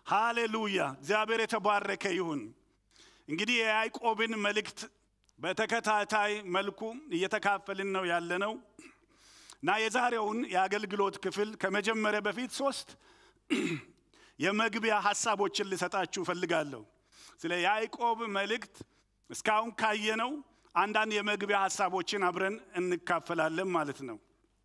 ሃሌሉያ! እግዚአብሔር የተባረከ ይሁን። እንግዲህ የያዕቆብን መልእክት በተከታታይ መልኩ እየተካፈልን ነው ያለነው እና የዛሬውን የአገልግሎት ክፍል ከመጀመሪያ በፊት ሶስት የመግቢያ ሀሳቦችን ልሰጣችሁ እፈልጋለሁ። ስለ ያዕቆብ መልእክት እስካሁን ካየነው አንዳንድ የመግቢያ ሀሳቦችን አብረን እንካፈላለን ማለት ነው።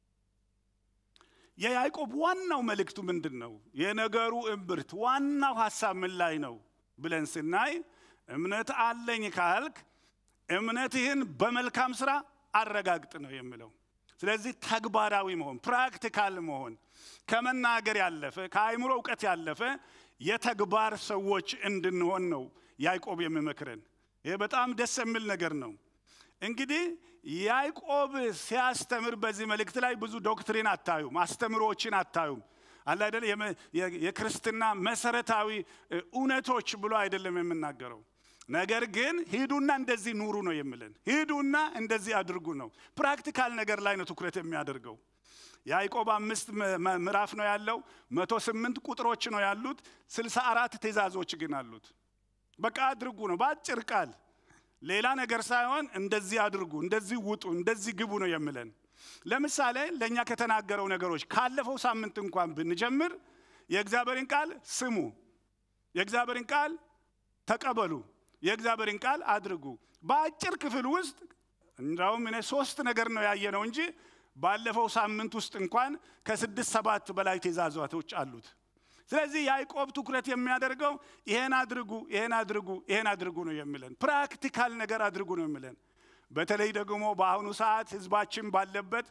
የያዕቆብ ዋናው መልእክቱ ምንድን ነው? የነገሩ እምብርት ዋናው ሀሳብ ምን ላይ ነው ብለን ስናይ እምነት አለኝ ካልክ እምነትህን በመልካም ስራ አረጋግጥ ነው የሚለው። ስለዚህ ተግባራዊ መሆን ፕራክቲካል መሆን ከመናገር ያለፈ ከአእምሮ እውቀት ያለፈ የተግባር ሰዎች እንድንሆን ነው ያዕቆብ የሚመክረን። ይህ በጣም ደስ የሚል ነገር ነው። እንግዲህ ያዕቆብ ሲያስተምር በዚህ መልእክት ላይ ብዙ ዶክትሪን አታዩም፣ አስተምሮዎችን አታዩም። አለ አይደል? የክርስትና መሰረታዊ እውነቶች ብሎ አይደለም የምናገረው። ነገር ግን ሂዱና እንደዚህ ኑሩ ነው የሚለን። ሂዱና እንደዚህ አድርጉ ነው። ፕራክቲካል ነገር ላይ ነው ትኩረት የሚያደርገው። ያዕቆብ አምስት ምዕራፍ ነው ያለው። መቶ ስምንት ቁጥሮች ነው ያሉት። ስልሳ አራት ትእዛዞች ግን አሉት። በቃ አድርጉ ነው በአጭር ቃል ሌላ ነገር ሳይሆን እንደዚህ አድርጉ፣ እንደዚህ ውጡ፣ እንደዚህ ግቡ ነው የሚለን። ለምሳሌ ለእኛ ከተናገረው ነገሮች ካለፈው ሳምንት እንኳን ብንጀምር የእግዚአብሔርን ቃል ስሙ፣ የእግዚአብሔርን ቃል ተቀበሉ፣ የእግዚአብሔርን ቃል አድርጉ። በአጭር ክፍል ውስጥ እንዳውም እኔ ሶስት ነገር ነው ያየነው እንጂ ባለፈው ሳምንት ውስጥ እንኳን ከስድስት ሰባት በላይ ትእዛዛቶች አሉት። ስለዚህ ያዕቆብ ትኩረት የሚያደርገው ይሄን አድርጉ፣ ይሄን አድርጉ፣ ይሄን አድርጉ ነው የሚለን። ፕራክቲካል ነገር አድርጉ ነው የሚለን። በተለይ ደግሞ በአሁኑ ሰዓት ህዝባችን ባለበት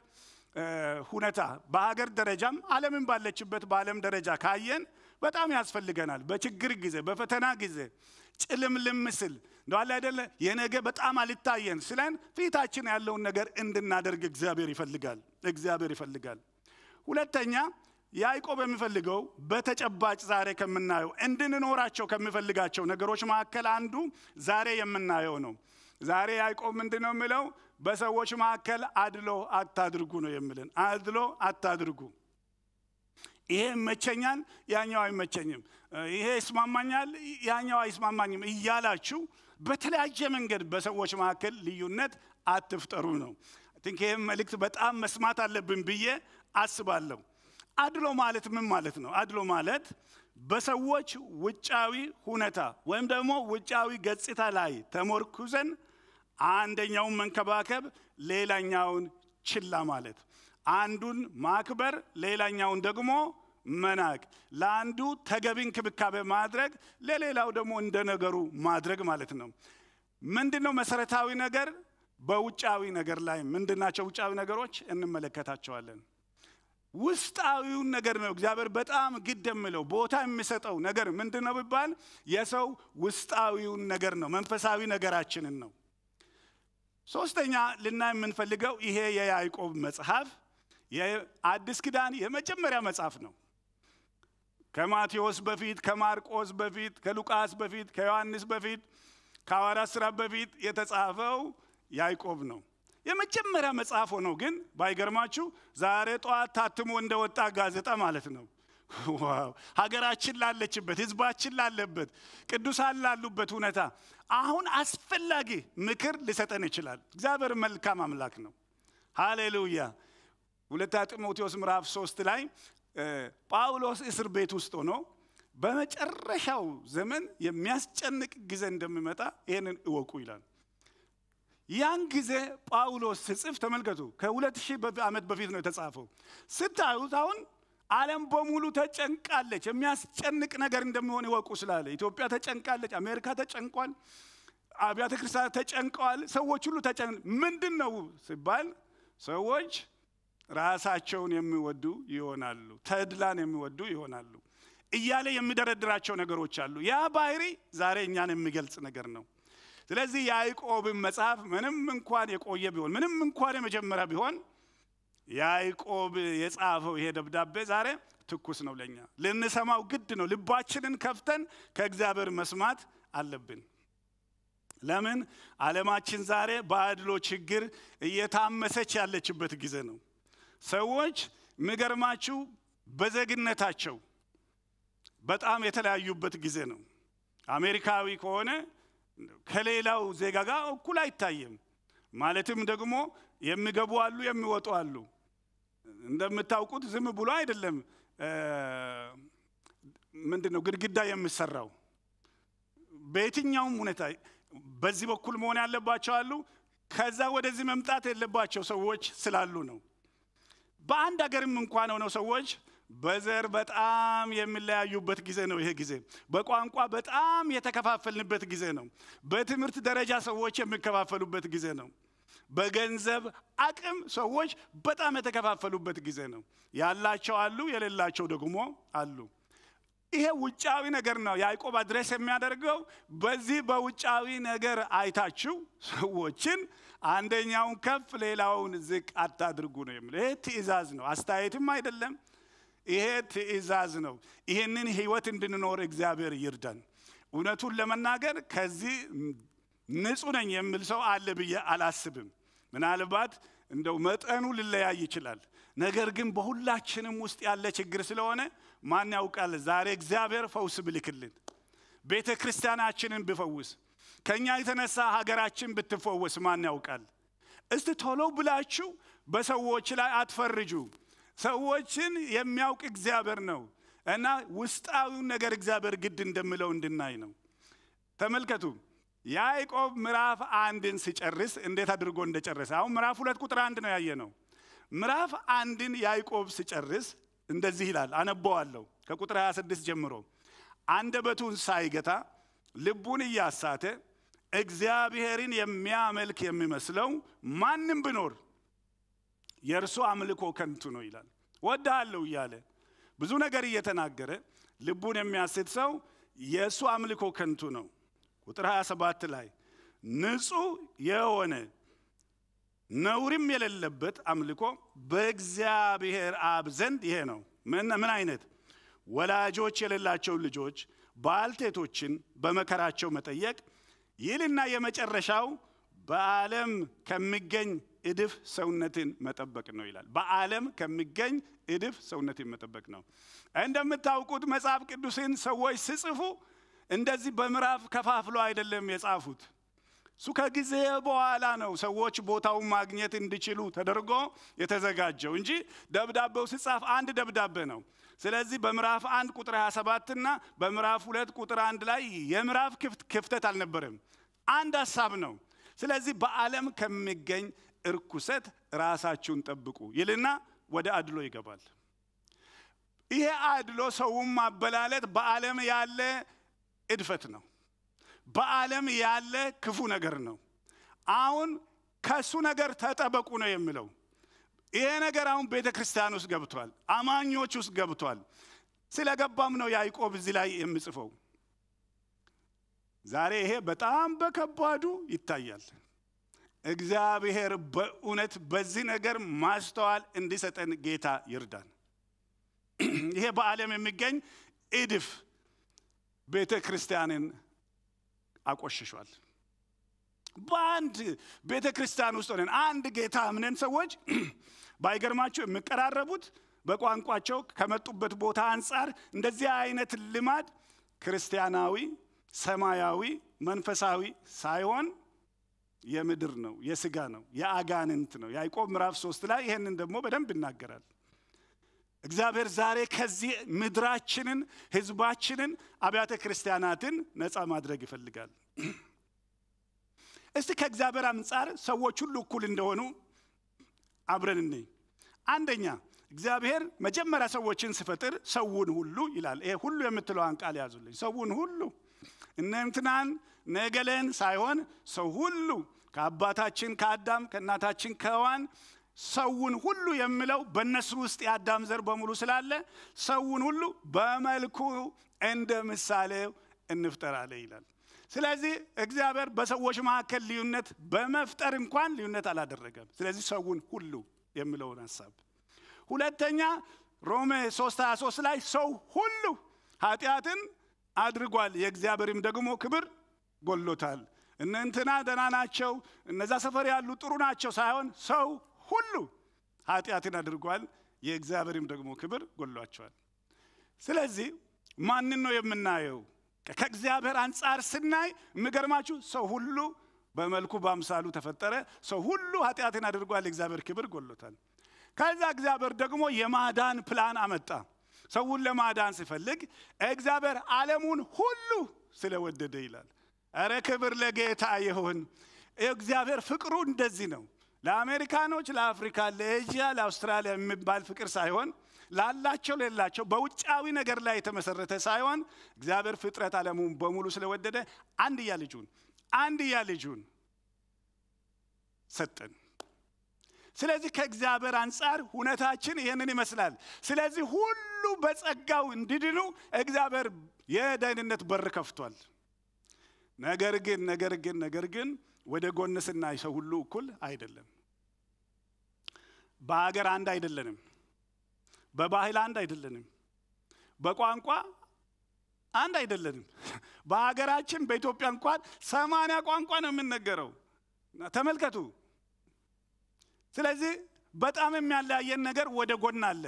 ሁኔታ በሀገር ደረጃም ዓለምን ባለችበት በዓለም ደረጃ ካየን በጣም ያስፈልገናል። በችግር ጊዜ፣ በፈተና ጊዜ ጭልምልም ምስል እንደዋለ አይደለ የነገ በጣም አልታየን ስለን ፊታችን ያለውን ነገር እንድናደርግ እግዚአብሔር ይፈልጋል። እግዚአብሔር ይፈልጋል። ሁለተኛ ያዕቆብ የሚፈልገው በተጨባጭ ዛሬ ከምናየው እንድንኖራቸው ከሚፈልጋቸው ነገሮች መካከል አንዱ ዛሬ የምናየው ነው። ዛሬ ያዕቆብ ምንድን ነው የሚለው? በሰዎች መካከል አድሎ አታድርጉ ነው የሚልን። አድሎ አታድርጉ። ይሄ ይመቸኛል፣ ያኛው አይመቸኝም፣ ይሄ ይስማማኛል፣ ያኛው አይስማማኝም እያላችሁ በተለያየ መንገድ በሰዎች መካከል ልዩነት አትፍጠሩ ነው። ቲንክ ይህም መልእክት በጣም መስማት አለብን ብዬ አስባለሁ። አድሎ ማለት ምን ማለት ነው? አድሎ ማለት በሰዎች ውጫዊ ሁኔታ ወይም ደግሞ ውጫዊ ገጽታ ላይ ተሞርኩዘን አንደኛውን መንከባከብ፣ ሌላኛውን ችላ ማለት፣ አንዱን ማክበር፣ ሌላኛውን ደግሞ መናቅ፣ ለአንዱ ተገቢ እንክብካቤ ማድረግ፣ ለሌላው ደግሞ እንደ ነገሩ ማድረግ ማለት ነው። ምንድን ነው መሰረታዊ ነገር? በውጫዊ ነገር ላይ ምንድናቸው ውጫዊ ነገሮች? እንመለከታቸዋለን። ውስጣዊውን ነገር ነው እግዚአብሔር በጣም ግድ የሚለው ቦታ የሚሰጠው ነገር ምንድን ነው ቢባል የሰው ውስጣዊውን ነገር ነው፣ መንፈሳዊ ነገራችንን ነው። ሶስተኛ ልናይ የምንፈልገው ይሄ የያዕቆብ መጽሐፍ የአዲስ ኪዳን የመጀመሪያ መጽሐፍ ነው። ከማቴዎስ በፊት፣ ከማርቆስ በፊት፣ ከሉቃስ በፊት፣ ከዮሐንስ በፊት፣ ከሐዋርያት ሥራ በፊት የተጻፈው ያዕቆብ ነው። የመጀመሪያ መጽሐፍ ሆኖ ግን ባይገርማችሁ ዛሬ ጠዋት ታትሞ እንደወጣ ጋዜጣ ማለት ነው። ዋው! ሀገራችን ላለችበት፣ ህዝባችን ላለበት፣ ቅዱሳን ላሉበት ሁኔታ አሁን አስፈላጊ ምክር ሊሰጠን ይችላል። እግዚአብሔር መልካም አምላክ ነው። ሃሌሉያ። ሁለተኛ ጢሞቴዎስ ምዕራፍ ሶስት ላይ ጳውሎስ እስር ቤት ውስጥ ሆኖ በመጨረሻው ዘመን የሚያስጨንቅ ጊዜ እንደሚመጣ ይህንን እወቁ ይላል። ያን ጊዜ ጳውሎስ ስጽፍ ተመልከቱ፣ ከሁለት ሺህ ዓመት በፊት ነው የተጻፈው። ስታዩት አሁን ዓለም በሙሉ ተጨንቃለች። የሚያስጨንቅ ነገር እንደሚሆን ይወቁ ስላለ ኢትዮጵያ ተጨንቃለች፣ አሜሪካ ተጨንቋል፣ አብያተ ክርስቲያናት ተጨንቀዋል። ሰዎች ሁሉ ተጨን ምንድን ነው ሲባል ሰዎች ራሳቸውን የሚወዱ ይሆናሉ፣ ተድላን የሚወዱ ይሆናሉ እያለ የሚደረድራቸው ነገሮች አሉ። ያ ባህሪ ዛሬ እኛን የሚገልጽ ነገር ነው። ስለዚህ የያዕቆብን መጽሐፍ ምንም እንኳን የቆየ ቢሆን ምንም እንኳን የመጀመሪያ ቢሆን ያዕቆብ የጻፈው ይሄ ደብዳቤ ዛሬ ትኩስ ነው። ለኛ ልንሰማው ግድ ነው። ልባችንን ከፍተን ከእግዚአብሔር መስማት አለብን። ለምን ዓለማችን ዛሬ በአድሎ ችግር እየታመሰች ያለችበት ጊዜ ነው። ሰዎች የሚገርማችሁ በዜግነታቸው በጣም የተለያዩበት ጊዜ ነው። አሜሪካዊ ከሆነ ከሌላው ዜጋ ጋር እኩል አይታይም። ማለትም ደግሞ የሚገቡ አሉ፣ የሚወጡ አሉ። እንደምታውቁት ዝም ብሎ አይደለም ምንድን ነው ግድግዳ የሚሰራው። በየትኛውም ሁኔታ በዚህ በኩል መሆን ያለባቸው አሉ፣ ከዛ ወደዚህ መምጣት የለባቸው ሰዎች ስላሉ ነው። በአንድ ሀገርም እንኳን ሆነው ሰዎች በዘር በጣም የሚለያዩበት ጊዜ ነው። ይሄ ጊዜ በቋንቋ በጣም የተከፋፈልንበት ጊዜ ነው። በትምህርት ደረጃ ሰዎች የሚከፋፈሉበት ጊዜ ነው። በገንዘብ አቅም ሰዎች በጣም የተከፋፈሉበት ጊዜ ነው። ያላቸው አሉ፣ የሌላቸው ደግሞ አሉ። ይሄ ውጫዊ ነገር ነው ያዕቆብ አድሬስ የሚያደርገው። በዚህ በውጫዊ ነገር አይታችሁ ሰዎችን አንደኛውን ከፍ ሌላውን ዝቅ አታድርጉ ነው የሚለው። ይሄ ትእዛዝ ነው፣ አስተያየትም አይደለም። ይሄ ትእዛዝ ነው። ይህንን ህይወት እንድንኖር እግዚአብሔር ይርዳን። እውነቱን ለመናገር ከዚህ ንጹህ ነኝ የሚል ሰው አለ ብዬ አላስብም። ምናልባት እንደው መጠኑ ሊለያይ ይችላል። ነገር ግን በሁላችንም ውስጥ ያለ ችግር ስለሆነ ማን ያውቃል፣ ዛሬ እግዚአብሔር ፈውስ ብልክልን፣ ቤተ ክርስቲያናችንን ብፈውስ፣ ከእኛ የተነሳ ሀገራችን ብትፈወስ ማን ያውቃል። እስቲ ቶሎ ብላችሁ በሰዎች ላይ አትፈርጁ። ሰዎችን የሚያውቅ እግዚአብሔር ነው እና ውስጣዊውን ነገር እግዚአብሔር ግድ እንደምለው እንድናይ ነው። ተመልከቱ ያዕቆብ ምዕራፍ አንድን ሲጨርስ እንዴት አድርጎ እንደጨረሰ አሁን ምዕራፍ ሁለት ቁጥር አንድ ነው ያየ ነው። ምዕራፍ አንድን ያዕቆብ ሲጨርስ እንደዚህ ይላል፣ አነበዋለሁ ከቁጥር 26 ጀምሮ አንደበቱን ሳይገታ ልቡን እያሳተ እግዚአብሔርን የሚያመልክ የሚመስለው ማንም ቢኖር የእርሱ አምልኮ ከንቱ ነው ይላል። ወድሃለሁ እያለ ብዙ ነገር እየተናገረ ልቡን የሚያስት ሰው የእሱ አምልኮ ከንቱ ነው። ቁጥር 27 ላይ ንጹሕ የሆነ ነውርም የሌለበት አምልኮ በእግዚአብሔር አብ ዘንድ ይሄ ነው። ምን አይነት ወላጆች የሌላቸው ልጆች ባልቴቶችን በመከራቸው መጠየቅ ይልና የመጨረሻው በዓለም ከሚገኝ እድፍ ሰውነትን መጠበቅ ነው ይላል። በዓለም ከሚገኝ እድፍ ሰውነትን መጠበቅ ነው። እንደምታውቁት መጽሐፍ ቅዱስን ሰዎች ሲጽፉ እንደዚህ በምዕራፍ ከፋፍሎ አይደለም የጻፉት። እሱ ከጊዜ በኋላ ነው ሰዎች ቦታውን ማግኘት እንዲችሉ ተደርጎ የተዘጋጀው እንጂ ደብዳቤው ሲጻፍ አንድ ደብዳቤ ነው። ስለዚህ በምዕራፍ አንድ ቁጥር 27 እና በምዕራፍ ሁለት ቁጥር አንድ ላይ የምዕራፍ ክፍተት አልነበረም። አንድ ሀሳብ ነው። ስለዚህ በዓለም ከሚገኝ እርኩሰት ራሳችሁን ጠብቁ ይልና ወደ አድሎ ይገባል። ይሄ አድሎ ሰውን ማበላለት በዓለም ያለ እድፈት ነው። በዓለም ያለ ክፉ ነገር ነው። አሁን ከሱ ነገር ተጠበቁ ነው የሚለው። ይሄ ነገር አሁን ቤተ ክርስቲያን ውስጥ ገብቷል፣ አማኞች ውስጥ ገብቷል። ስለገባም ነው ያዕቆብ እዚህ ላይ የሚጽፈው። ዛሬ ይሄ በጣም በከባዱ ይታያል። እግዚአብሔር በእውነት በዚህ ነገር ማስተዋል እንዲሰጠን ጌታ ይርዳን። ይሄ በዓለም የሚገኝ እድፍ ቤተ ክርስቲያንን አቆሽሿል። በአንድ ቤተ ክርስቲያን ውስጥ ሆነን አንድ ጌታ እምነን ሰዎች ባይገርማቸው የሚቀራረቡት በቋንቋቸው ከመጡበት ቦታ አንጻር እንደዚህ አይነት ልማድ ክርስቲያናዊ፣ ሰማያዊ፣ መንፈሳዊ ሳይሆን የምድር ነው፣ የስጋ ነው፣ የአጋንንት ነው። ያዕቆብ ምዕራፍ ሶስት ላይ ይህንን ደግሞ በደንብ ይናገራል። እግዚአብሔር ዛሬ ከዚህ ምድራችንን፣ ህዝባችንን፣ አብያተ ክርስቲያናትን ነፃ ማድረግ ይፈልጋል። እስቲ ከእግዚአብሔር አንጻር ሰዎች ሁሉ እኩል እንደሆኑ አብረን እንይ። አንደኛ እግዚአብሔር መጀመሪያ ሰዎችን ሲፈጥር ሰውን ሁሉ ይላል። ይሄ ሁሉ የምትለዋን ቃል ያዙልኝ። ሰውን ሁሉ እነ እንትናን ነገለን ሳይሆን ሰው ሁሉ ከአባታችን ከአዳም ከእናታችን ከሔዋን ሰውን ሁሉ የሚለው በእነሱ ውስጥ የአዳም ዘር በሙሉ ስላለ ሰውን ሁሉ በመልኩ እንደ ምሳሌው እንፍጠራለ ይላል። ስለዚህ እግዚአብሔር በሰዎች መካከል ልዩነት በመፍጠር እንኳን ልዩነት አላደረገም። ስለዚህ ሰውን ሁሉ የሚለውን ሀሳብ ሁለተኛ ሮሜ 3 23 ላይ ሰው ሁሉ ኃጢአትን አድርጓል፣ የእግዚአብሔርም ደግሞ ክብር ጎሎታል። እነ እንትና ደህና ናቸው፣ እነዛ ሰፈር ያሉ ጥሩ ናቸው ሳይሆን ሰው ሁሉ ኃጢአትን አድርጓል፣ የእግዚአብሔርም ደግሞ ክብር ጎሏቸዋል። ስለዚህ ማንን ነው የምናየው? ከእግዚአብሔር አንጻር ስናይ የሚገርማችሁ ሰው ሁሉ በመልኩ በአምሳሉ ተፈጠረ። ሰው ሁሉ ኃጢአትን አድርጓል፣ የእግዚአብሔር ክብር ጎሎታል። ከዛ እግዚአብሔር ደግሞ የማዳን ፕላን አመጣ። ሰውን ለማዳን ሲፈልግ እግዚአብሔር ዓለሙን ሁሉ ስለወደደ ይላል። እረ ክብር ለጌታ ይሁን። እግዚአብሔር ፍቅሩ እንደዚህ ነው። ለአሜሪካኖች፣ ለአፍሪካ፣ ለኤዥያ፣ ለአውስትራሊያ የሚባል ፍቅር ሳይሆን ላላቸው ሌላቸው በውጫዊ ነገር ላይ የተመሰረተ ሳይሆን እግዚአብሔር ፍጥረት ዓለሙን በሙሉ ስለወደደ አንድያ ልጁን አንድያ ልጁን ሰጠን። ስለዚህ ከእግዚአብሔር አንጻር ሁነታችን ይህንን ይመስላል። ስለዚህ ሁሉ በጸጋው እንዲድኑ እግዚአብሔር የደህንነት በር ከፍቷል። ነገር ግን ነገር ግን ነገር ግን ወደ ጎን ስናይ ሰው ሁሉ እኩል አይደለም። በሀገር አንድ አይደለንም። በባህል አንድ አይደለንም። በቋንቋ አንድ አይደለንም። በሀገራችን በኢትዮጵያ እንኳን ሰማንያ ቋንቋ ነው የምንነገረው። ተመልከቱ። ስለዚህ በጣም የሚያለያየን ነገር ወደ ጎን አለ።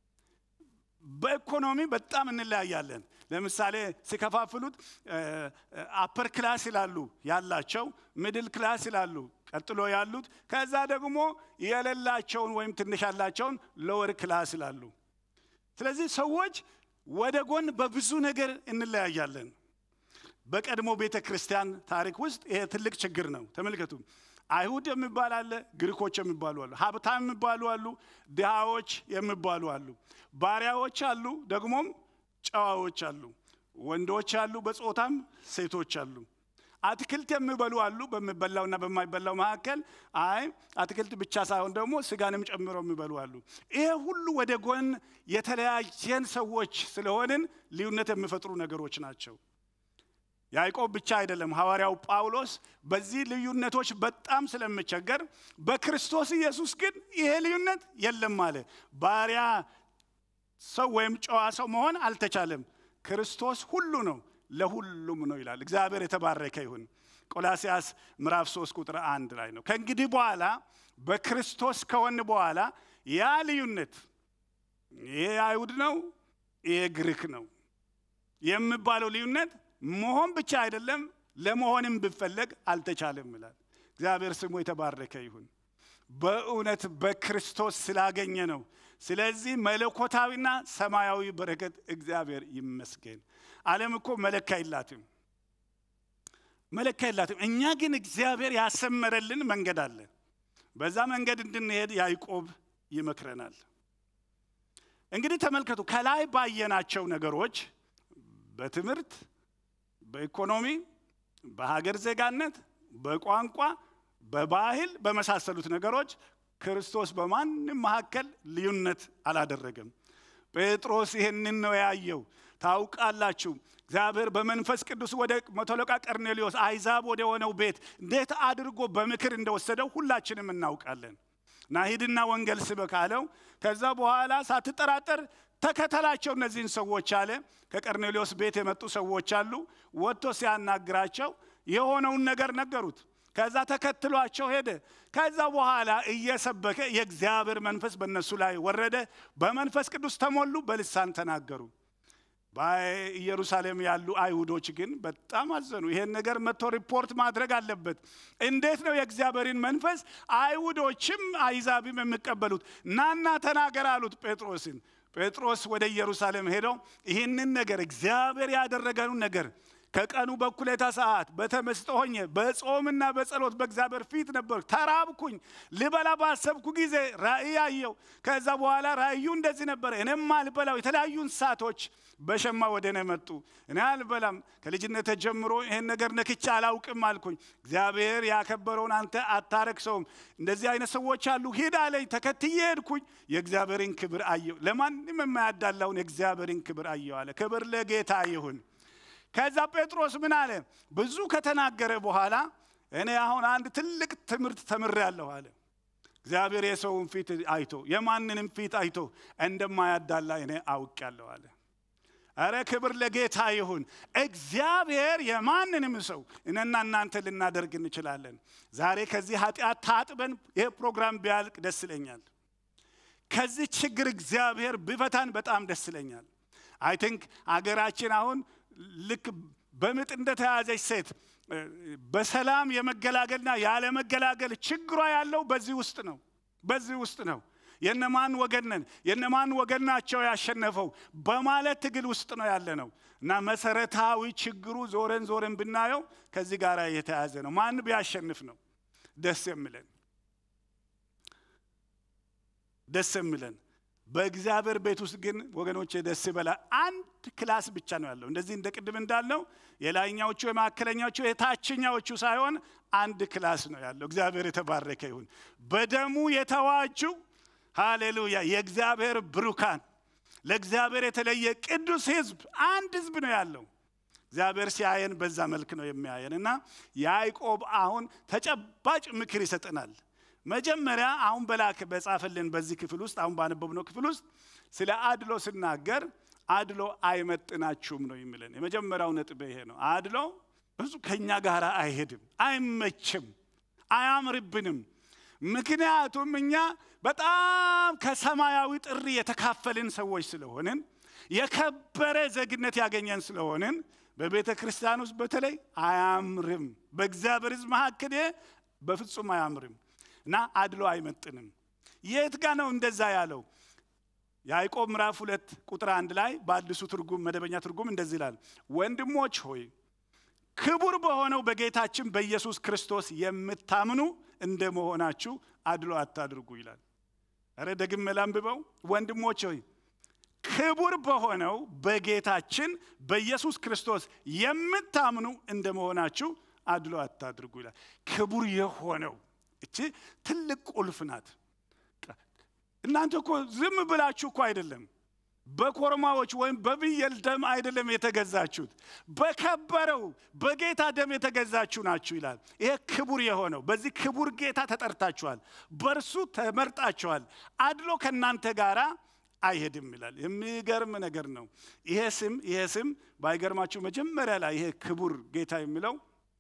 በኢኮኖሚ በጣም እንለያያለን። ለምሳሌ ሲከፋፍሉት አፐር ክላስ ይላሉ ያላቸው፣ ሚድል ክላስ ይላሉ ቀጥሎ ያሉት፣ ከዛ ደግሞ የሌላቸውን ወይም ትንሽ ያላቸውን ሎወር ክላስ ይላሉ። ስለዚህ ሰዎች ወደ ጎን በብዙ ነገር እንለያያለን። በቀድሞ ቤተ ክርስቲያን ታሪክ ውስጥ ይሄ ትልቅ ችግር ነው። ተመልከቱ። አይሁድ የሚባል አለ፣ ግሪኮች የሚባሉ አሉ፣ ሀብታም የሚባሉ አሉ፣ ድሃዎች የሚባሉ አሉ፣ ባሪያዎች አሉ፣ ደግሞም ጨዋዎች አሉ፣ ወንዶች አሉ፣ በጾታም ሴቶች አሉ። አትክልት የሚበሉ አሉ፣ በሚበላውና በማይበላው መካከል። አይ አትክልት ብቻ ሳይሆን ደግሞ ስጋንም ጨምረው የሚበሉ አሉ። ይሄ ሁሉ ወደ ጎን የተለያየን ሰዎች ስለሆንን ልዩነት የሚፈጥሩ ነገሮች ናቸው። ያዕቆብ ብቻ አይደለም፣ ሐዋርያው ጳውሎስ በዚህ ልዩነቶች በጣም ስለምቸገር በክርስቶስ ኢየሱስ ግን ይሄ ልዩነት የለም አለ። ባሪያ ሰው ወይም ጨዋ ሰው መሆን አልተቻለም። ክርስቶስ ሁሉ ነው፣ ለሁሉም ነው ይላል። እግዚአብሔር የተባረከ ይሁን። ቆላሲያስ ምዕራፍ 3 ቁጥር አንድ ላይ ነው። ከእንግዲህ በኋላ በክርስቶስ ከሆን በኋላ ያ ልዩነት ይሄ አይሁድ ነው፣ ይሄ ግሪክ ነው የሚባለው ልዩነት መሆን ብቻ አይደለም ለመሆንም ብፈለግ አልተቻለም ይላል። እግዚአብሔር ስሙ የተባረከ ይሁን። በእውነት በክርስቶስ ስላገኘ ነው። ስለዚህ መለኮታዊና ሰማያዊ በረከት እግዚአብሔር ይመስገን። ዓለም እኮ መለካ የላትም፣ መለካ የላትም። እኛ ግን እግዚአብሔር ያሰመረልን መንገድ አለ። በዛ መንገድ እንድንሄድ ያዕቆብ ይመክረናል። እንግዲህ ተመልከቱ፣ ከላይ ባየናቸው ነገሮች በትምህርት በኢኮኖሚ፣ በሀገር ዜጋነት፣ በቋንቋ፣ በባህል በመሳሰሉት ነገሮች ክርስቶስ በማንም መካከል ልዩነት አላደረገም። ጴጥሮስ ይህንን ነው ያየው። ታውቃላችሁ እግዚአብሔር በመንፈስ ቅዱስ ወደ መቶ አለቃ ቀርኔሌዎስ አይዛብ ወደ ሆነው ቤት እንዴት አድርጎ በምክር እንደወሰደው ሁላችንም እናውቃለን። እና ሂድና ወንጌል ስበክ አለው። ከዛ በኋላ ሳትጠራጠር ተከተላቸው እነዚህን ሰዎች አለ። ከቀርኔሌዎስ ቤት የመጡ ሰዎች አሉ። ወጥቶ ሲያናግራቸው የሆነውን ነገር ነገሩት። ከዛ ተከትሏቸው ሄደ። ከዛ በኋላ እየሰበከ የእግዚአብሔር መንፈስ በእነሱ ላይ ወረደ። በመንፈስ ቅዱስ ተሞሉ፣ በልሳን ተናገሩ። በኢየሩሳሌም ያሉ አይሁዶች ግን በጣም አዘኑ። ይሄን ነገር መጥቶ ሪፖርት ማድረግ አለበት። እንዴት ነው የእግዚአብሔርን መንፈስ አይሁዶችም አይዛብም የሚቀበሉት? ናና ተናገር አሉት ጴጥሮስን። ጴጥሮስ ወደ ኢየሩሳሌም ሄደው ይህንን ነገር እግዚአብሔር ያደረገውን ነገር ከቀኑ በኩሌታ ሰዓት በተመስጦ ሆኜ በጾምና በጸሎት በእግዚአብሔር ፊት ነበር። ተራብኩኝ። ልበላ ባሰብኩ ጊዜ ራእይ አየው። ከዛ በኋላ ራእዩ እንደዚህ ነበረ። እኔም አልበላው የተለያዩ እንስሳቶች በሸማ ወደ እኔ መጡ። እኔ አልበላም፣ ከልጅነት ጀምሮ ይህን ነገር ነክቼ አላውቅም አልኩኝ። እግዚአብሔር ያከበረውን አንተ አታረክሰውም። እንደዚህ አይነት ሰዎች አሉ፣ ሂድ አለኝ። ተከትዬ ሄድኩኝ። የእግዚአብሔርን ክብር አየው። ለማንም የማያዳላውን የእግዚአብሔርን ክብር አየው አለ። ክብር ለጌታ ይሁን። ከዛ ጴጥሮስ ምን አለ? ብዙ ከተናገረ በኋላ እኔ አሁን አንድ ትልቅ ትምህርት ተምሬያለሁ አለ። እግዚአብሔር የሰውን ፊት አይቶ የማንንም ፊት አይቶ እንደማያዳላ እኔ አውቄያለሁ አለ። አረ ክብር ለጌታ ይሁን። እግዚአብሔር የማንንም ሰው እኔና እናንተ ልናደርግ እንችላለን። ዛሬ ከዚህ ኃጢአት ታጥበን ይህ ፕሮግራም ቢያልቅ ደስ ይለኛል። ከዚህ ችግር እግዚአብሔር ቢፈታን በጣም ደስ ይለኛል። አይ ቲንክ አገራችን አሁን ልክ በምጥ እንደተያዘች ሴት በሰላም የመገላገልና ያለመገላገል ችግሯ ያለው በዚህ ውስጥ ነው። በዚህ ውስጥ ነው። የነማን ወገን ነን፣ የነማን ወገን ናቸው ያሸነፈው በማለት ትግል ውስጥ ነው ያለ ነው እና መሰረታዊ ችግሩ ዞረን ዞረን ብናየው ከዚህ ጋር የተያዘ ነው። ማን ቢያሸንፍ ነው ደስ የሚለን? ደስ የሚለን በእግዚአብሔር ቤት ውስጥ ግን ወገኖች ደስ ይበላል። አንድ ክላስ ብቻ ነው ያለው። እንደዚህ እንደ ቅድም እንዳልነው የላይኛዎቹ የማዕከለኛዎቹ የታችኛዎቹ ሳይሆን አንድ ክላስ ነው ያለው። እግዚአብሔር የተባረከ ይሁን። በደሙ የተዋጁ ሃሌሉያ፣ የእግዚአብሔር ብሩካን፣ ለእግዚአብሔር የተለየ ቅዱስ ሕዝብ አንድ ሕዝብ ነው ያለው። እግዚአብሔር ሲያየን በዛ መልክ ነው የሚያየን እና ያዕቆብ አሁን ተጨባጭ ምክር ይሰጠናል። መጀመሪያ አሁን በላክ በጻፈልን በዚህ ክፍል ውስጥ አሁን ባነበብነው ክፍል ውስጥ ስለ አድሎ ስናገር አድሎ አይመጥናችሁም ነው የሚለን። የመጀመሪያው ነጥብ ይሄ ነው። አድሎ ብዙ ከኛ ጋር አይሄድም፣ አይመችም፣ አያምርብንም። ምክንያቱም እኛ በጣም ከሰማያዊ ጥሪ የተካፈልን ሰዎች ስለሆንን የከበረ ዜግነት ያገኘን ስለሆንን በቤተ ክርስቲያን ውስጥ በተለይ አያምርም። በእግዚአብሔር ሕዝብ መካከል በፍጹም አያምርም እና አድሎ አይመጥንም። የት ጋ ነው እንደዛ ያለው? ያዕቆብ ምዕራፍ ሁለት ቁጥር አንድ ላይ በአዲሱ ትርጉም መደበኛ ትርጉም እንደዚህ ይላል፣ ወንድሞች ሆይ ክቡር በሆነው በጌታችን በኢየሱስ ክርስቶስ የምታምኑ እንደ መሆናችሁ አድሎ አታድርጉ ይላል። ኧረ ደግሜ ላንብበው። ወንድሞች ሆይ ክቡር በሆነው በጌታችን በኢየሱስ ክርስቶስ የምታምኑ እንደ መሆናችሁ አድሎ አታድርጉ ይላል። ክቡር የሆነው እቺ ትልቅ ቁልፍ ናት። እናንተ እኮ ዝም ብላችሁ እኮ አይደለም በኮርማዎች ወይም በፍየል ደም አይደለም የተገዛችሁት፣ በከበረው በጌታ ደም የተገዛችሁ ናችሁ ይላል። ይሄ ክቡር የሆነው በዚህ ክቡር ጌታ ተጠርታችኋል፣ በእርሱ ተመርጣችኋል። አድሎ ከእናንተ ጋር አይሄድም ይላል። የሚገርም ነገር ነው። ይሄ ስም ይሄ ስም ባይገርማችሁ መጀመሪያ ላይ ይሄ ክቡር ጌታ የሚለው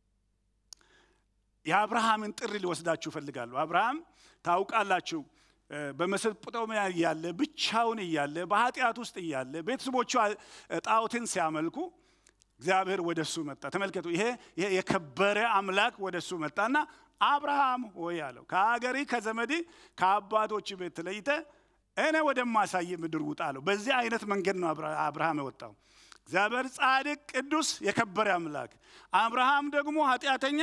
የአብርሃምን ጥሪ ሊወስዳችሁ እፈልጋለሁ። አብርሃም ታውቃላችሁ በመሰጶጣሚያ እያለ ብቻውን እያለ በኃጢአት ውስጥ እያለ ቤተሰቦቹ ጣዖትን ሲያመልኩ እግዚአብሔር ወደ እሱ መጣ። ተመልከቱ፣ ይሄ የከበረ አምላክ ወደ እሱ መጣና አብርሃም ሆይ አለው ከሀገሪ ከዘመዲ ከአባቶች ቤት ተለይተ እኔ ወደማሳይ ምድር ውጣ አለው። በዚህ አይነት መንገድ ነው አብርሃም የወጣው። እግዚአብሔር ጻድቅ፣ ቅዱስ፣ የከበረ አምላክ፣ አብርሃም ደግሞ ኃጢአተኛ፣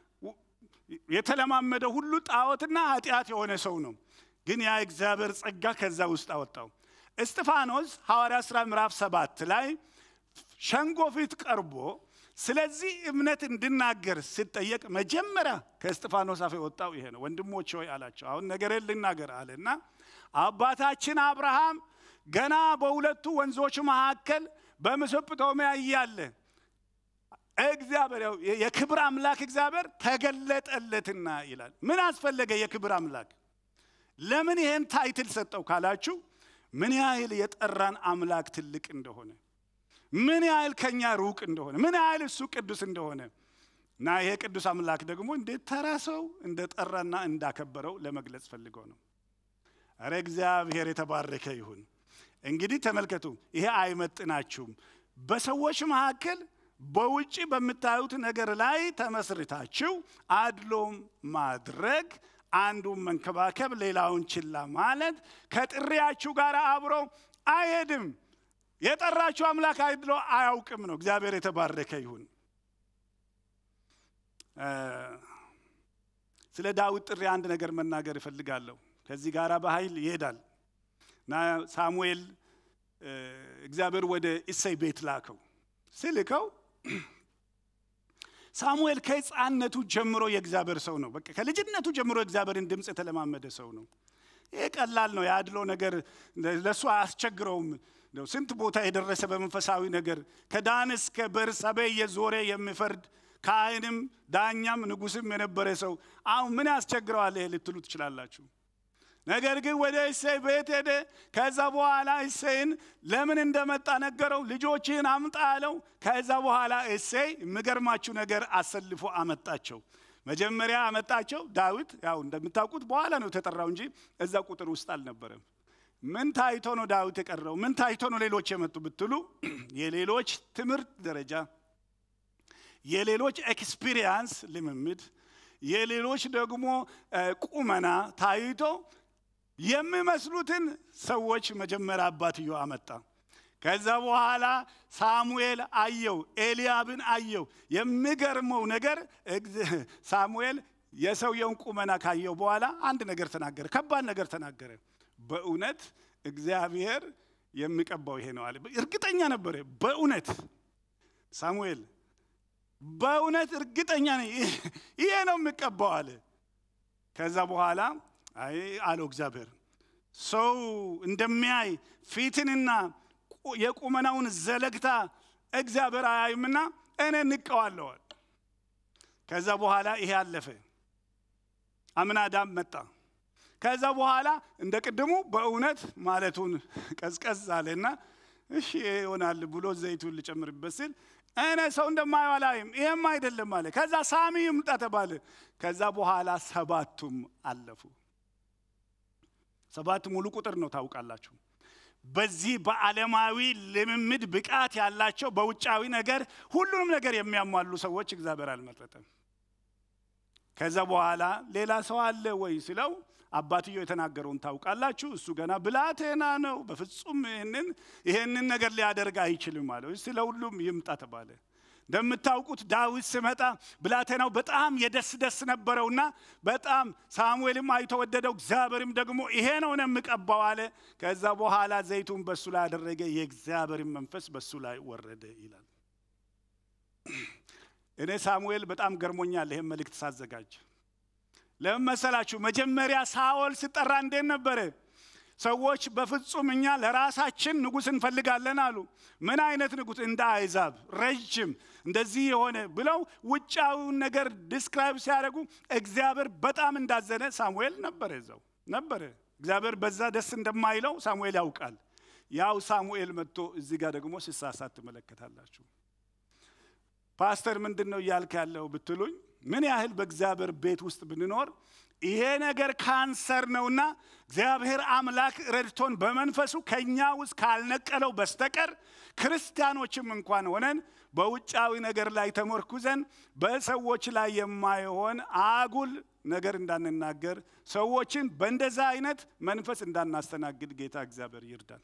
የተለማመደ ሁሉ ጣዖትና ኃጢአት የሆነ ሰው ነው። ግን ያ እግዚአብሔር ጸጋ ከዛ ውስጥ አወጣው። እስጢፋኖስ ሐዋርያ ሥራ ምዕራፍ ሰባት ላይ ሸንጎ ፊት ቀርቦ ስለዚህ እምነት እንድናገር ሲጠየቅ መጀመሪያ ከእስጢፋኖስ አፍ የወጣው ይሄ ነው። ወንድሞች ሆይ አላቸው፣ አሁን ነገሬን ልናገር አለና አባታችን አብርሃም ገና በሁለቱ ወንዞች መካከል በመስጴጦምያ እያለ እግዚአብሔር የክብር አምላክ እግዚአብሔር ተገለጠለትና ይላል። ምን አስፈለገ? የክብር አምላክ ለምን ይሄን ታይትል ሰጠው ካላችሁ ምን ያህል የጠራን አምላክ ትልቅ እንደሆነ ምን ያህል ከኛ ሩቅ እንደሆነ ምን ያህል እሱ ቅዱስ እንደሆነ እና ይሄ ቅዱስ አምላክ ደግሞ እንዴት ተራ ሰው እንደ ጠራና እንዳከበረው ለመግለጽ ፈልገው ነው። እረ እግዚአብሔር የተባረከ ይሁን። እንግዲህ ተመልከቱ፣ ይሄ አይመጥናችሁም። በሰዎች መካከል በውጭ በምታዩት ነገር ላይ ተመስርታችሁ አድሎም ማድረግ አንዱን መንከባከብ ሌላውን ችላ ማለት ከጥሪያችሁ ጋር አብሮ አይሄድም። የጠራችሁ አምላክ አይድሎ አያውቅም ነው። እግዚአብሔር የተባረከ ይሁን። ስለ ዳዊት ጥሪ አንድ ነገር መናገር እፈልጋለሁ። ከዚህ ጋር በኃይል ይሄዳል እና ሳሙኤል እግዚአብሔር ወደ እሰይ ቤት ላከው። ስልከው ሳሙኤል ከሕፃንነቱ ጀምሮ የእግዚአብሔር ሰው ነው። በቃ ከልጅነቱ ጀምሮ የእግዚአብሔርን ድምፅ የተለማመደ ሰው ነው። ይሄ ቀላል ነው። የአድሎ ነገር ለእሱ አያስቸግረውም። ስንት ቦታ የደረሰ በመንፈሳዊ ነገር ከዳን እስከ ቤርሳቤ እየዞረ የሚፈርድ ካህንም ዳኛም ንጉስም የነበረ ሰው አሁን ምን ያስቸግረዋል ይሄ ልትሉ ትችላላችሁ። ነገር ግን ወደ እሴይ ቤት ሄደ። ከዛ በኋላ እሴይን ለምን እንደመጣ ነገረው። ልጆችህን አምጣ አለው። ከዛ በኋላ እሴይ የሚገርማችሁ ነገር አሰልፎ አመጣቸው። መጀመሪያ አመጣቸው። ዳዊት ያው እንደምታውቁት በኋላ ነው የተጠራው እንጂ እዛ ቁጥር ውስጥ አልነበረም። ምን ታይቶ ነው ዳዊት የቀረው? ምን ታይቶ ነው ሌሎች የመጡ ብትሉ የሌሎች ትምህርት ደረጃ፣ የሌሎች ኤክስፒሪየንስ ልምምድ፣ የሌሎች ደግሞ ቁመና ታይቶ የሚመስሉትን ሰዎች መጀመሪያ አባትዮ አመጣ። ከዛ በኋላ ሳሙኤል አየው፣ ኤልያብን አየው። የሚገርመው ነገር ሳሙኤል የሰውየውን ቁመና ካየው በኋላ አንድ ነገር ተናገረ፣ ከባድ ነገር ተናገረ። በእውነት እግዚአብሔር የሚቀባው ይሄ ነው አለ። እርግጠኛ ነበረ። በእውነት ሳሙኤል በእውነት እርግጠኛ ነኝ ይሄ ነው የሚቀባው አለ። ከዛ በኋላ አይ አለው እግዚአብሔር ሰው እንደሚያይ ፊትንና የቁመናውን ዘለግታ እግዚአብሔር አያይምና እኔ እንቀዋለዋል። ከዛ በኋላ ይሄ አለፈ። አምናዳም መጣ። ከዛ በኋላ እንደ ቅድሙ በእውነት ማለቱን ቀዝቀዝ አለና እሺ ይሆናል ብሎ ዘይቱን ልጨምርበት ሲል እኔ ሰው እንደማየው አላይም፣ ይሄም አይደለም አለ። ከዛ ሳሚ ይምጣ ተባለ። ከዛ በኋላ ሰባቱም አለፉ። ሰባት ሙሉ ቁጥር ነው ታውቃላችሁ። በዚህ በዓለማዊ ልምምድ ብቃት ያላቸው በውጫዊ ነገር ሁሉንም ነገር የሚያሟሉ ሰዎች እግዚአብሔር አልመረጠም። ከዛ በኋላ ሌላ ሰው አለ ወይ ሲለው አባትየው የተናገረውን ታውቃላችሁ። እሱ ገና ብላቴና ነው፣ በፍጹም ይህንን ይህንን ነገር ሊያደርግ አይችልም አለ። ስለ ሁሉም ይምጣ ተባለ። እንደምታውቁት ዳዊት ሲመጣ ብላቴናው በጣም የደስ ደስ ነበረውና በጣም ሳሙኤልም አይቶ ወደደው። እግዚአብሔርም ደግሞ ይሄ ነው ነው የምቀባው አለ። ከዛ በኋላ ዘይቱን በሱ ላይ ያደረገ የእግዚአብሔርን መንፈስ በሱ ላይ ወረደ ይላል። እኔ ሳሙኤል በጣም ገርሞኛል ይሄን መልእክት ሳዘጋጅ። ለምን መሰላችሁ? መጀመሪያ ሳኦል ሲጠራ እንዴት ነበረ? ሰዎች በፍጹም እኛ ለራሳችን ንጉሥ እንፈልጋለን አሉ። ምን አይነት ንጉሥ? እንደ አይዛብ ረጅም እንደዚህ የሆነ ብለው ውጫዊውን ነገር ዲስክራይብ ሲያደርጉ እግዚአብሔር በጣም እንዳዘነ ሳሙኤል ነበረ እዛው ነበረ። እግዚአብሔር በዛ ደስ እንደማይለው ሳሙኤል ያውቃል። ያው ሳሙኤል መጥቶ እዚህ ጋር ደግሞ ሲሳሳት ትመለከታላችሁ። ፓስተር ምንድን ነው እያልክ ያለው ብትሉኝ ምን ያህል በእግዚአብሔር ቤት ውስጥ ብንኖር ይሄ ነገር ካንሰር ነውና እግዚአብሔር አምላክ ረድቶን በመንፈሱ ከኛ ውስጥ ካልነቀለው በስተቀር ክርስቲያኖችም እንኳን ሆነን በውጫዊ ነገር ላይ ተመርኩዘን በሰዎች ላይ የማይሆን አጉል ነገር እንዳንናገር ሰዎችን በእንደዛ አይነት መንፈስ እንዳናስተናግድ ጌታ እግዚአብሔር ይርዳል።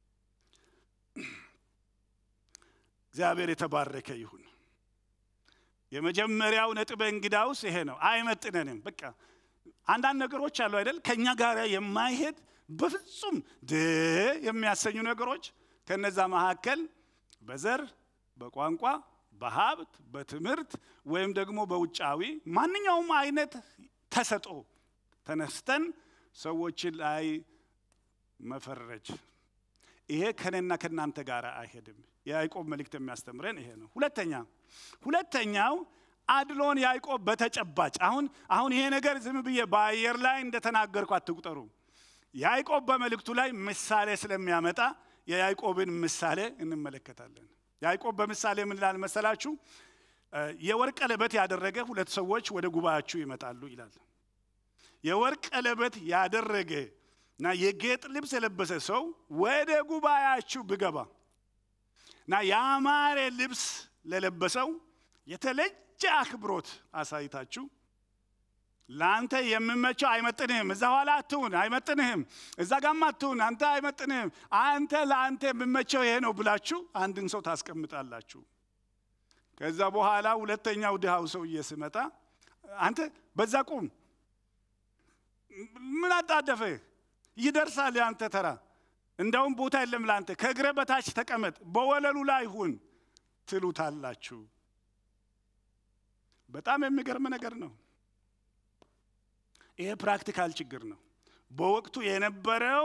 እግዚአብሔር የተባረከ ይሁን። የመጀመሪያው ነጥብ እንግዳውስ ይሄ ነው። አይመጥነንም። በቃ አንዳንድ ነገሮች አሉ አይደል? ከኛ ጋር የማይሄድ በፍጹም ድ የሚያሰኙ ነገሮች ከነዛ መካከል በዘር፣ በቋንቋ፣ በሀብት፣ በትምህርት ወይም ደግሞ በውጫዊ ማንኛውም አይነት ተሰጦ ተነስተን ሰዎችን ላይ መፈረጅ ይሄ ከኔና ከእናንተ ጋር አይሄድም። የያዕቆብ መልእክት የሚያስተምረን ይሄ ነው። ሁለተኛ ሁለተኛው አድሎን ያዕቆብ በተጨባጭ አሁን አሁን ይሄ ነገር ዝም ብዬ በአየር ላይ እንደተናገርኩ አትቁጠሩ። ያዕቆብ በመልእክቱ ላይ ምሳሌ ስለሚያመጣ የያዕቆብን ምሳሌ እንመለከታለን። ያዕቆብ በምሳሌ ምን ይላል መሰላችሁ? የወርቅ ቀለበት ያደረገ ሁለት ሰዎች ወደ ጉባኤያችሁ ይመጣሉ ይላል። የወርቅ ቀለበት ያደረገ እና የጌጥ ልብስ የለበሰ ሰው ወደ ጉባኤያችሁ ብገባ እና ያማረ ልብስ ለለበሰው የተለየ አክብሮት አሳይታችሁ ለአንተ የምመቸው አይመጥንህም፣ እዛ ኋላ አትሁን፣ አይመጥንህም፣ እዛ ጋማ አትሁን፣ አንተ አይመጥንህም፣ አንተ ለአንተ የምመቸው ይሄ ነው ብላችሁ አንድን ሰው ታስቀምጣላችሁ። ከዛ በኋላ ሁለተኛው ድሃው ሰውዬ ስመጣ አንተ በዛ ቁም፣ ምን አጣደፈህ? ይደርሳል የአንተ ተራ። እንደውም ቦታ የለም ለአንተ፣ ከእግረ በታች ተቀመጥ፣ በወለሉ ላይ ሁን ትሉታላችሁ። በጣም የሚገርም ነገር ነው። ይሄ ፕራክቲካል ችግር ነው። በወቅቱ የነበረው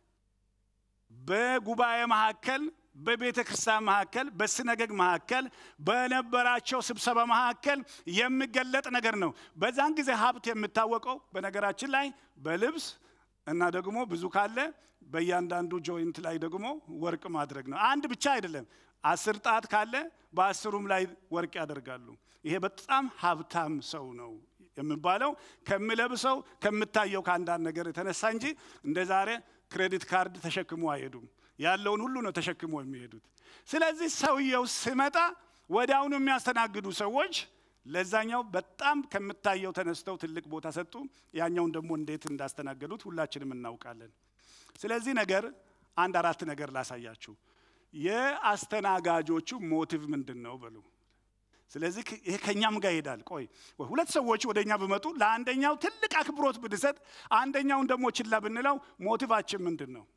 በጉባኤ መካከል፣ በቤተ ክርስቲያን መካከል፣ በስነገግ መካከል፣ በነበራቸው ስብሰባ መካከል የሚገለጥ ነገር ነው። በዛን ጊዜ ሀብት የሚታወቀው በነገራችን ላይ በልብስ እና ደግሞ ብዙ ካለ በእያንዳንዱ ጆይንት ላይ ደግሞ ወርቅ ማድረግ ነው። አንድ ብቻ አይደለም። አስር ጣት ካለ በአስሩም ላይ ወርቅ ያደርጋሉ። ይሄ በጣም ሀብታም ሰው ነው የሚባለው ከሚለብሰው ከምታየው ከአንዳንድ ነገር የተነሳ እንጂ እንደ ዛሬ ክሬዲት ካርድ ተሸክሞ አይሄዱም። ያለውን ሁሉ ነው ተሸክሞ የሚሄዱት። ስለዚህ ሰውየው ሲመጣ ወዲያውኑ የሚያስተናግዱ ሰዎች ለዛኛው በጣም ከምታየው ተነስተው ትልቅ ቦታ ሰጡ። ያኛውን ደግሞ እንዴት እንዳስተናገዱት ሁላችንም እናውቃለን። ስለዚህ ነገር አንድ አራት ነገር ላሳያችሁ። የአስተናጋጆቹ ሞቲቭ ምንድን ነው በሉ። ስለዚህ ይሄ ከእኛም ጋር ይሄዳል። ቆይ ሁለት ሰዎች ወደ እኛ ቢመጡ ለአንደኛው ትልቅ አክብሮት ብንሰጥ፣ አንደኛውን ደግሞ ችላ ብንለው ሞቲቫችን ምንድን ነው?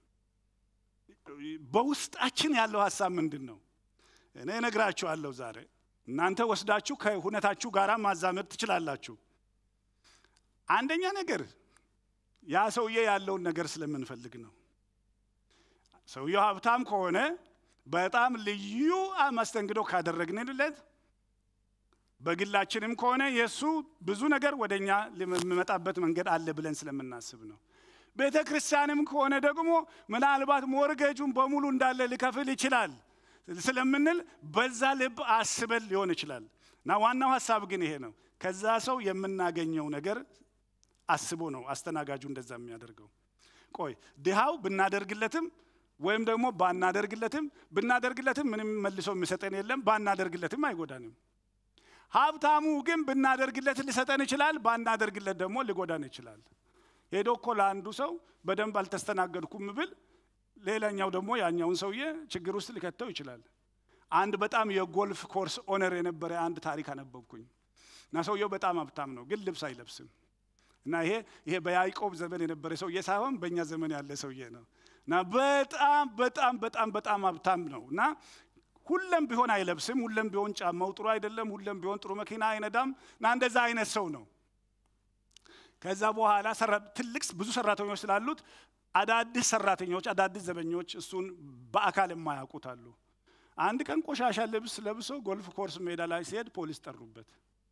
በውስጣችን ያለው ሀሳብ ምንድን ነው? እኔ እነግራችኋለሁ ዛሬ እናንተ ወስዳችሁ ከሁነታችሁ ጋር ማዛመድ ትችላላችሁ። አንደኛ ነገር ያ ሰውዬ ያለውን ነገር ስለምንፈልግ ነው። ሰውየው ሀብታም ከሆነ በጣም ልዩ መስተንግዶ ካደረግንለት፣ በግላችንም ከሆነ የእሱ ብዙ ነገር ወደ እኛ የሚመጣበት መንገድ አለ ብለን ስለምናስብ ነው። ቤተ ክርስቲያንም ከሆነ ደግሞ ምናልባት ሞርጌጁን በሙሉ እንዳለ ሊከፍል ይችላል ስለምንል በዛ ልብ አስበን ሊሆን ይችላል። እና ዋናው ሀሳብ ግን ይሄ ነው። ከዛ ሰው የምናገኘው ነገር አስቦ ነው አስተናጋጁ እንደዛ የሚያደርገው። ቆይ ድሃው ብናደርግለትም ወይም ደግሞ ባናደርግለትም ብናደርግለትም ምንም መልሶ የሚሰጠን የለም፣ ባናደርግለትም አይጎዳንም። ሀብታሙ ግን ብናደርግለት ሊሰጠን ይችላል፣ ባናደርግለት ደግሞ ሊጎዳን ይችላል። ሄዶ እኮ ለአንዱ ሰው በደንብ አልተስተናገድኩም ብል ሌላኛው ደግሞ ያኛውን ሰውዬ ችግር ውስጥ ሊከተው ይችላል። አንድ በጣም የጎልፍ ኮርስ ኦነር የነበረ አንድ ታሪክ አነበብኩኝ እና ሰውየው በጣም ሀብታም ነው፣ ግን ልብስ አይለብስም። እና ይሄ ይሄ በያዕቆብ ዘመን የነበረ ሰውዬ ሳይሆን በእኛ ዘመን ያለ ሰውዬ ነው። እና በጣም በጣም በጣም በጣም ሀብታም ነው እና ሁለም ቢሆን አይለብስም። ሁለም ቢሆን ጫማው ጥሩ አይደለም። ሁለም ቢሆን ጥሩ መኪና አይነዳም። እና እንደዛ አይነት ሰው ነው። ከዛ በኋላ ትልቅ ብዙ ሰራተኞች ስላሉት አዳዲስ ሰራተኞች አዳዲስ ዘበኞች እሱን በአካል የማያውቁት አሉ። አንድ ቀን ቆሻሻ ልብስ ለብሶ ጎልፍ ኮርስ ሜዳ ላይ ሲሄድ ፖሊስ ጠሩበት።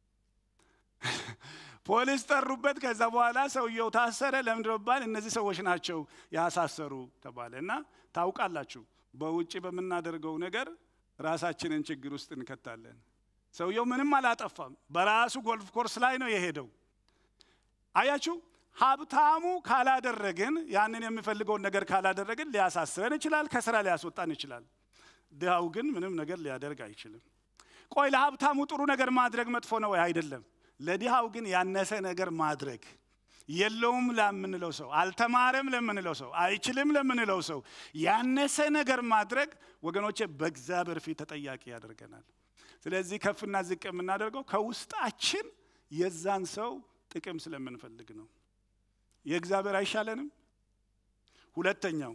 ፖሊስ ጠሩበት። ከዛ በኋላ ሰውየው ታሰረ። ለምንድን ነው ቢባል እነዚህ ሰዎች ናቸው ያሳሰሩ ተባለ። እና ታውቃላችሁ በውጭ በምናደርገው ነገር ራሳችንን ችግር ውስጥ እንከታለን። ሰውየው ምንም አላጠፋም። በራሱ ጎልፍ ኮርስ ላይ ነው የሄደው። አያችሁ ሀብታሙ ካላደረግን ያንን የሚፈልገውን ነገር ካላደረግን ሊያሳስረን ይችላል፣ ከስራ ሊያስወጣን ይችላል። ድሃው ግን ምንም ነገር ሊያደርግ አይችልም። ቆይ ለሀብታሙ ጥሩ ነገር ማድረግ መጥፎ ነው ወይ? አይደለም። ለድሃው ግን ያነሰ ነገር ማድረግ የለውም ለምንለው ሰው፣ አልተማረም ለምንለው ሰው፣ አይችልም ለምንለው ሰው ያነሰ ነገር ማድረግ ወገኖቼ በእግዚአብሔር ፊት ተጠያቂ ያደርገናል። ስለዚህ ከፍና ዝቅ የምናደርገው ከውስጣችን የዛን ሰው ጥቅም ስለምንፈልግ ነው። የእግዚአብሔር አይሻለንም? ሁለተኛው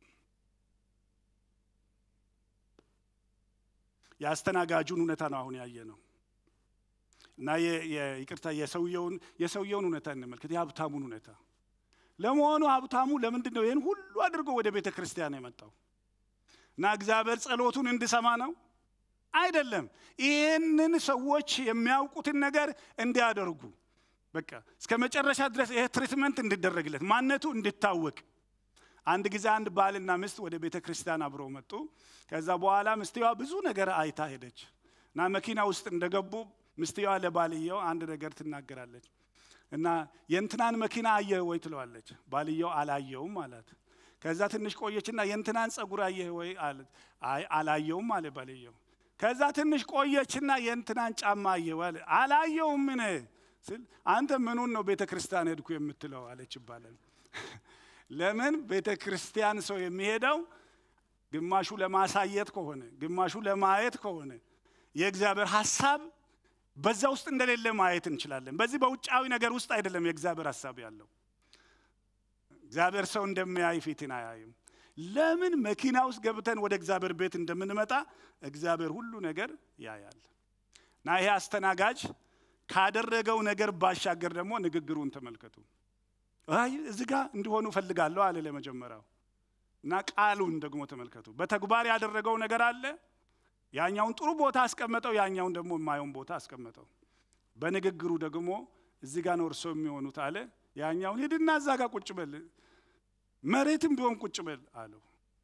የአስተናጋጁን እውነታ ነው አሁን ያየ ነው እና ይቅርታ የሰውየውን የሰውየውን እውነታ እንመልከት፣ የሀብታሙን እውነታ። ለመሆኑ ሀብታሙ ለምንድን ነው ይህን ሁሉ አድርጎ ወደ ቤተ ክርስቲያን የመጣው? እና እግዚአብሔር ጸሎቱን እንዲሰማ ነው አይደለም። ይህንን ሰዎች የሚያውቁትን ነገር እንዲያደርጉ በቃ እስከ መጨረሻ ድረስ ይሄ ትሪትመንት እንዲደረግለት ማንነቱ እንዲታወቅ። አንድ ጊዜ አንድ ባልና ሚስት ወደ ቤተ ክርስቲያን አብረው መጡ። ከዛ በኋላ ሚስትየዋ ብዙ ነገር አይታ ሄደች እና መኪና ውስጥ እንደገቡ ሚስትየዋ ለባልየው አንድ ነገር ትናገራለች እና የእንትናን መኪና አየህ ወይ ትለዋለች። ባልየው አላየውም አላት። ከዛ ትንሽ ቆየችና የእንትናን ጸጉር አየህ ወይ አለት። አይ አላየውም አለ ባልየው። ከዛ ትንሽ ቆየችና የእንትናን ጫማ አየህ ወይ አላየውም ምን ስል አንተ ምኑን ነው ቤተ ክርስቲያን ሄድኩ የምትለው አለች ይባላል። ለምን ቤተ ክርስቲያን ሰው የሚሄደው ግማሹ ለማሳየት ከሆነ ግማሹ ለማየት ከሆነ የእግዚአብሔር ሀሳብ በዛ ውስጥ እንደሌለ ማየት እንችላለን። በዚህ በውጫዊ ነገር ውስጥ አይደለም የእግዚአብሔር ሀሳብ ያለው። እግዚአብሔር ሰው እንደሚያይ ፊትን አያይም። ለምን መኪና ውስጥ ገብተን ወደ እግዚአብሔር ቤት እንደምንመጣ እግዚአብሔር ሁሉ ነገር ያያል። እና ይሄ አስተናጋጅ ካደረገው ነገር ባሻገር ደግሞ ንግግሩን ተመልከቱ። አይ እዚህ ጋ እንዲሆኑ እፈልጋለሁ አለ ለመጀመሪያው እና ቃሉን ደግሞ ተመልከቱ። በተግባር ያደረገው ነገር አለ። ያኛውን ጥሩ ቦታ አስቀመጠው፣ ያኛውን ደግሞ የማየውን ቦታ አስቀመጠው። በንግግሩ ደግሞ እዚህ ጋ ነው እርሶ የሚሆኑት አለ። ያኛውን ሂድና እዛ ጋ ቁጭ በል፣ መሬትም ቢሆን ቁጭ በል አለው።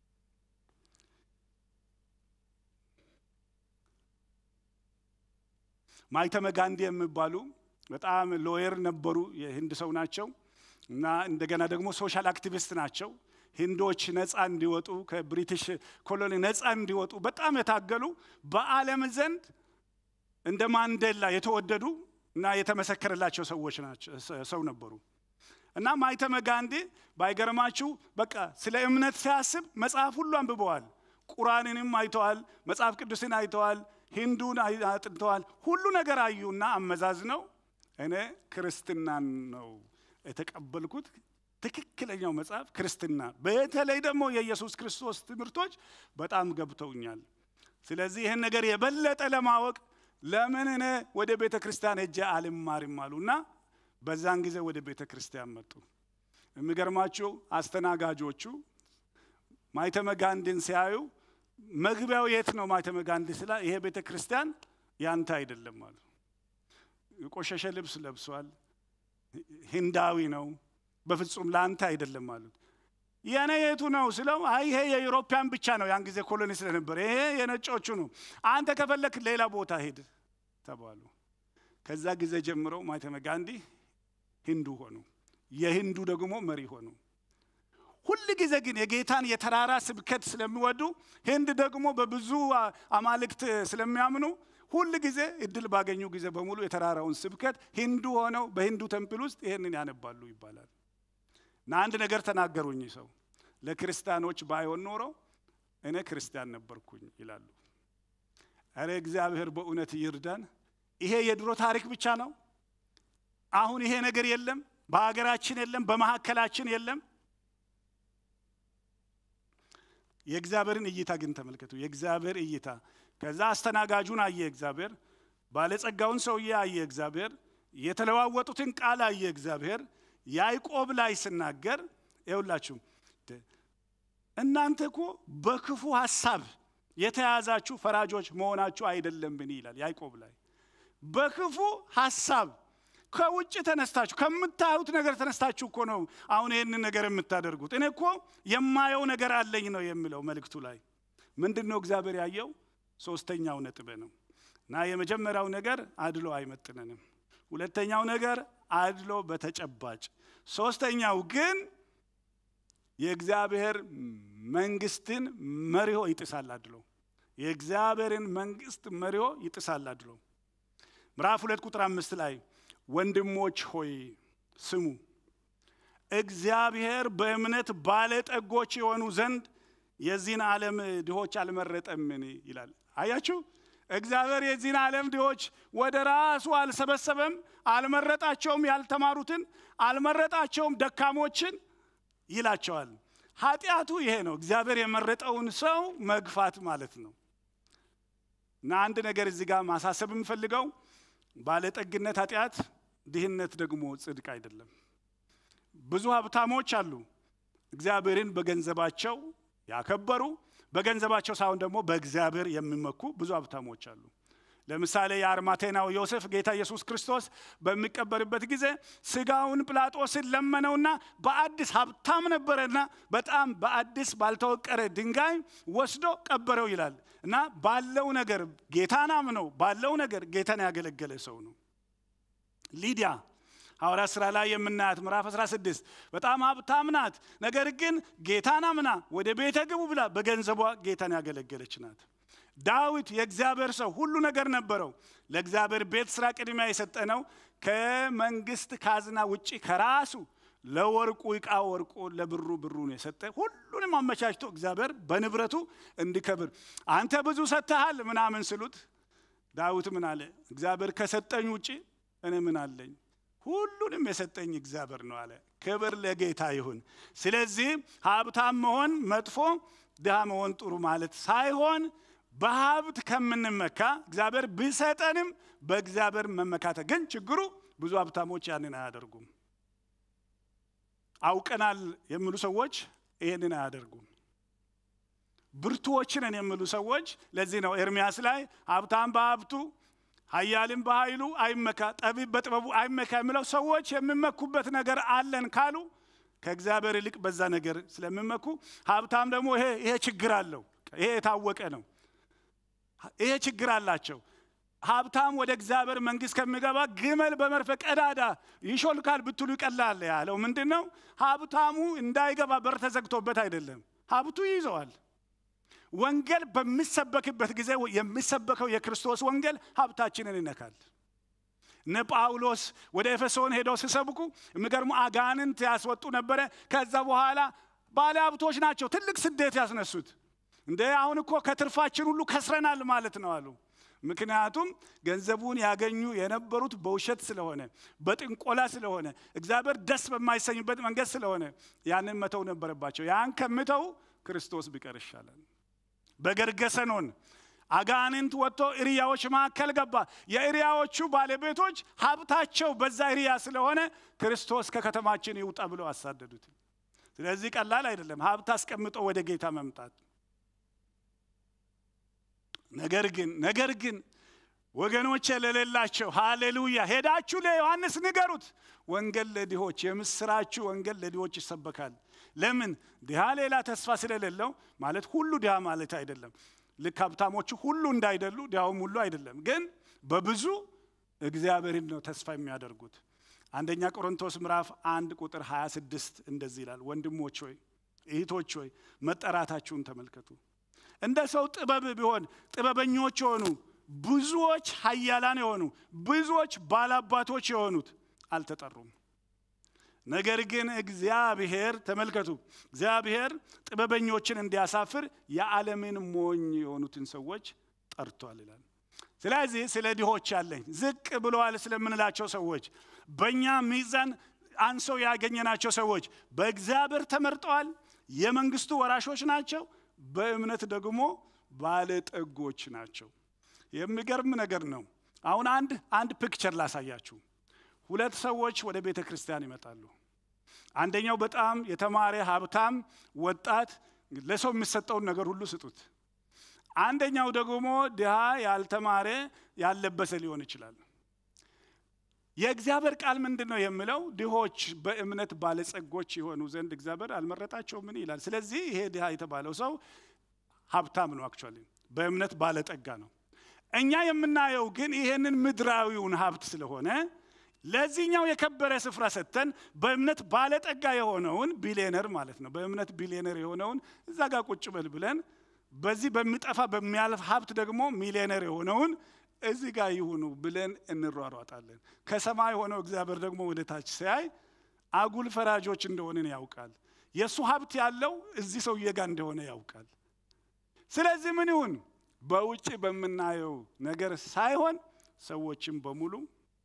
ማይተመ ጋንዲ የሚባሉ በጣም ሎየር ነበሩ። የህንድ ሰው ናቸው እና እንደገና ደግሞ ሶሻል አክቲቪስት ናቸው። ሂንዶች ነፃ እንዲወጡ ከብሪቲሽ ኮሎኒ ነፃ እንዲወጡ በጣም የታገሉ በዓለም ዘንድ እንደ ማንዴላ የተወደዱ እና የተመሰከረላቸው ሰዎች ናቸው ሰው ነበሩ። እና ማይተመ ጋንዲ ባይገርማችሁ በቃ ስለ እምነት ሲያስብ መጽሐፍ ሁሉ አንብበዋል። ቁራንንም አይተዋል፣ መጽሐፍ ቅዱስን አይተዋል፣ ሂንዱን አጥንተዋል። ሁሉ ነገር አዩና አመዛዝነው እኔ ክርስትናን ነው የተቀበልኩት ትክክለኛው መጽሐፍ ክርስትና፣ በተለይ ደግሞ የኢየሱስ ክርስቶስ ትምህርቶች በጣም ገብተውኛል። ስለዚህ ይህን ነገር የበለጠ ለማወቅ ለምን እኔ ወደ ቤተ ክርስቲያን ሄጄ አልማርም አሉና በዛን ጊዜ ወደ ቤተ ክርስቲያን መጡ። የሚገርማችሁ አስተናጋጆቹ ማይተመ ጋንዲን ሲያዩ መግቢያው የት ነው ማይተመ ጋንዲ ስላ ይሄ ቤተ ክርስቲያን ያንተ አይደለም አሉ። የቆሸሸ ልብስ ለብሷል፣ ሂንዳዊ ነው፣ በፍጹም ለአንተ አይደለም አሉት። የኔ የቱ ነው ስለው፣ አይ ይሄ የዩሮፒያን ብቻ ነው፣ ያን ጊዜ ኮሎኒ ስለነበር ይሄ የነጮቹ ነው፣ አንተ ከፈለክ ሌላ ቦታ ሂድ ተባሉ። ከዛ ጊዜ ጀምሮ ማህተመ ጋንዲ ሂንዱ ሆኑ፣ የሂንዱ ደግሞ መሪ ሆኑ። ሁል ጊዜ ግን የጌታን የተራራ ስብከት ስለሚወዱ ህንድ ደግሞ በብዙ አማልክት ስለሚያምኑ ሁል ጊዜ እድል ባገኙ ጊዜ በሙሉ የተራራውን ስብከት ሂንዱ ሆነው በሂንዱ ተምፕል ውስጥ ይህንን ያነባሉ ይባላል። እና አንድ ነገር ተናገሩኝ ሰው ለክርስቲያኖች ባይሆን ኖሮ እኔ ክርስቲያን ነበርኩኝ ይላሉ። እረ እግዚአብሔር በእውነት ይርዳን። ይሄ የድሮ ታሪክ ብቻ ነው። አሁን ይሄ ነገር የለም፣ በሀገራችን የለም፣ በመካከላችን የለም። የእግዚአብሔርን እይታ ግን ተመልከቱ። የእግዚአብሔር እይታ ከዛ አስተናጋጁን አየ እግዚአብሔር፣ ባለጸጋውን ሰውዬ አየ እግዚአብሔር፣ የተለዋወጡትን ቃል አየ እግዚአብሔር። ያዕቆብ ላይ ስናገር ይኸውላችሁ እናንተ እኮ በክፉ ሀሳብ የተያዛችሁ ፈራጆች መሆናችሁ አይደለምን ይላል ያዕቆብ ላይ በክፉ ሀሳብ ከውጭ ተነስታችሁ ከምታዩት ነገር ተነስታችሁ እኮ ነው አሁን ይህንን ነገር የምታደርጉት። እኔ እኮ የማየው ነገር አለኝ ነው የሚለው መልእክቱ ላይ። ምንድን ነው እግዚአብሔር ያየው? ሶስተኛው ነጥብ ነው እና የመጀመሪያው ነገር አድሎ አይመጥነንም። ሁለተኛው ነገር አድሎ በተጨባጭ ሶስተኛው ግን የእግዚአብሔር መንግስትን መሪሆ ይጥሳል አድሎ። የእግዚአብሔርን መንግስት መሪሆ ይጥሳል አድሎ። ምዕራፍ ሁለት ቁጥር አምስት ላይ ወንድሞች ሆይ ስሙ፣ እግዚአብሔር በእምነት ባለጠጎች የሆኑ ዘንድ የዚህን ዓለም ድሆች አልመረጠምን ይላል። አያችሁ፣ እግዚአብሔር የዚህን ዓለም ድሆች ወደ ራሱ አልሰበሰበም፣ አልመረጣቸውም። ያልተማሩትን አልመረጣቸውም፣ ደካሞችን ይላቸዋል። ኃጢአቱ ይሄ ነው። እግዚአብሔር የመረጠውን ሰው መግፋት ማለት ነው። እና አንድ ነገር እዚህ ጋር ማሳሰብ የምፈልገው ባለጠግነት ኃጢአት፣ ድህነት ደግሞ ጽድቅ አይደለም። ብዙ ሀብታሞች አሉ እግዚአብሔርን በገንዘባቸው ያከበሩ፣ በገንዘባቸው ሳይሆን ደግሞ በእግዚአብሔር የሚመኩ ብዙ ሀብታሞች አሉ። ለምሳሌ የአርማቴናው ዮሴፍ ጌታ ኢየሱስ ክርስቶስ በሚቀበርበት ጊዜ ስጋውን ጲላጦስን ለመነውና በአዲስ ሀብታም ነበረና በጣም በአዲስ ባልተወቀረ ድንጋይ ወስዶ ቀበረው ይላል እና ባለው ነገር ጌታን አምነው ባለው ነገር ጌታን ያገለገለ ሰው ነው። ሊዲያ ሐዋርያ ሥራ ላይ የምናያት ምዕራፍ 16 በጣም ሀብታም ናት። ነገር ግን ጌታን አምና ወደ ቤተ ግቡ ብላ በገንዘቧ ጌታን ያገለገለች ናት። ዳዊት የእግዚአብሔር ሰው ሁሉ ነገር ነበረው። ለእግዚአብሔር ቤት ስራ ቅድሚያ የሰጠ ነው። ከመንግስት ካዝና ውጭ ከራሱ ለወርቁ ዕቃ ወርቁ፣ ለብሩ ብሩን የሰጠ ሁሉንም አመቻችቶ እግዚአብሔር በንብረቱ እንዲከብር አንተ ብዙ ሰጥተሃል ምናምን ስሉት ዳዊት ምን አለ? እግዚአብሔር ከሰጠኝ ውጭ እኔ ምን አለኝ? ሁሉንም የሰጠኝ እግዚአብሔር ነው አለ። ክብር ለጌታ ይሁን። ስለዚህ ሀብታም መሆን መጥፎ፣ ድሃ መሆን ጥሩ ማለት ሳይሆን በሀብት ከምንመካ እግዚአብሔር ቢሰጠንም በእግዚአብሔር መመካተ ግን ችግሩ ብዙ ሀብታሞች ያንን አያደርጉም። አውቀናል የሚሉ ሰዎች ይህንን አያደርጉም። ብርቱዎችንን የሚሉ ሰዎች ለዚህ ነው ኤርሚያስ ላይ ሀብታም በሀብቱ ኃያልም በኃይሉ አይመካ፣ ጠቢብ በጥበቡ አይመካ የሚለው ሰዎች የሚመኩበት ነገር አለን ካሉ ከእግዚአብሔር ይልቅ በዛ ነገር ስለሚመኩ፣ ሀብታም ደግሞ ይሄ ይሄ ችግር አለው። ይሄ የታወቀ ነው። ይሄ ችግር አላቸው። ሀብታም ወደ እግዚአብሔር መንግስት ከሚገባ ግመል በመርፌ ቀዳዳ ይሾልካል ብትሉ ይቀላል ያለው ምንድን ነው? ሀብታሙ እንዳይገባ በር ተዘግቶበት አይደለም፣ ሀብቱ ይይዘዋል። ወንጌል በሚሰበክበት ጊዜ የሚሰበከው የክርስቶስ ወንጌል ሀብታችንን ይነካል። እነ ጳውሎስ ወደ ኤፌሶን ሄደው ሲሰብኩ የሚገርሙ አጋንንት ያስወጡ ነበረ። ከዛ በኋላ ባለ ሀብቶች ናቸው ትልቅ ስደት ያስነሱት። እንደ አሁን እኮ ከትርፋችን ሁሉ ከስረናል ማለት ነው አሉ። ምክንያቱም ገንዘቡን ያገኙ የነበሩት በውሸት ስለሆነ፣ በጥንቆላ ስለሆነ፣ እግዚአብሔር ደስ በማይሰኝበት መንገድ ስለሆነ ያንን መተው ነበረባቸው። ያን ከምተው ክርስቶስ ቢቀር ይሻላል። በገርገሰኖን አጋንንት ወጥቶ እሪያዎች መካከል ገባ። የእሪያዎቹ ባለቤቶች ሀብታቸው በዛ እሪያ ስለሆነ ክርስቶስ ከከተማችን ይውጣ ብለው አሳደዱት። ስለዚህ ቀላል አይደለም ሀብት አስቀምጦ ወደ ጌታ መምጣት። ነገር ግን ነገር ግን ወገኖቼ ለሌላቸው ሃሌሉያ ሄዳችሁ ለዮሐንስ ንገሩት፣ ወንጌል ለድሆች የምስራችሁ ወንጌል ለድሆች ይሰበካል። ለምን ድሃ ሌላ ተስፋ ስለሌለው ማለት ሁሉ ድሃ ማለት አይደለም። ልክ ሀብታሞቹ ሁሉ እንዳይደሉ ድሃውም ሁሉ አይደለም። ግን በብዙ እግዚአብሔርን ነው ተስፋ የሚያደርጉት። አንደኛ ቆሮንቶስ ምዕራፍ አንድ ቁጥር 26 እንደዚህ ይላል፣ ወንድሞች ሆይ እህቶች ሆይ መጠራታችሁን ተመልከቱ። እንደ ሰው ጥበብ ቢሆን ጥበበኞች የሆኑ ብዙዎች ኃያላን የሆኑ ብዙዎች ባላባቶች የሆኑት አልተጠሩም። ነገር ግን እግዚአብሔር ተመልከቱ፣ እግዚአብሔር ጥበበኞችን እንዲያሳፍር የዓለምን ሞኝ የሆኑትን ሰዎች ጠርቷል ይላል። ስለዚህ ስለ ድሆች ያለኝ ዝቅ ብለዋል ስለምንላቸው ሰዎች በእኛ ሚዛን አንሰው ያገኘናቸው ሰዎች በእግዚአብሔር ተመርጠዋል፣ የመንግስቱ ወራሾች ናቸው፣ በእምነት ደግሞ ባለጠጎች ናቸው። የሚገርም ነገር ነው። አሁን አንድ አንድ ፒክቸር ላሳያችሁ። ሁለት ሰዎች ወደ ቤተ ክርስቲያን ይመጣሉ። አንደኛው በጣም የተማረ ሀብታም ወጣት፣ ለሰው የሚሰጠውን ነገር ሁሉ ስጡት። አንደኛው ደግሞ ድሃ ያልተማረ ያልለበሰ ሊሆን ይችላል። የእግዚአብሔር ቃል ምንድን ነው የሚለው? ድሆች በእምነት ባለጸጎች የሆኑ ዘንድ እግዚአብሔር አልመረጣቸውም ምን ይላል? ስለዚህ ይሄ ድሃ የተባለው ሰው ሀብታም ነው፣ አክቹዋሊ በእምነት ባለጠጋ ነው። እኛ የምናየው ግን ይሄንን ምድራዊውን ሀብት ስለሆነ ለዚህኛው የከበረ ስፍራ ሰጥተን በእምነት ባለጠጋ የሆነውን ቢሊዮነር ማለት ነው። በእምነት ቢሊዮነር የሆነውን እዛ ጋር ቁጭ በል ብለን በዚህ በሚጠፋ በሚያልፍ ሀብት ደግሞ ሚሊዮነር የሆነውን እዚህ ጋር ይሁኑ ብለን እንሯሯጣለን። ከሰማይ ሆነው እግዚአብሔር ደግሞ ወደ ታች ሲያይ አጉል ፈራጆች እንደሆንን ያውቃል። የእሱ ሀብት ያለው እዚህ ሰውዬ ጋር እንደሆነ ያውቃል። ስለዚህ ምን ይሁን በውጭ በምናየው ነገር ሳይሆን ሰዎችም በሙሉ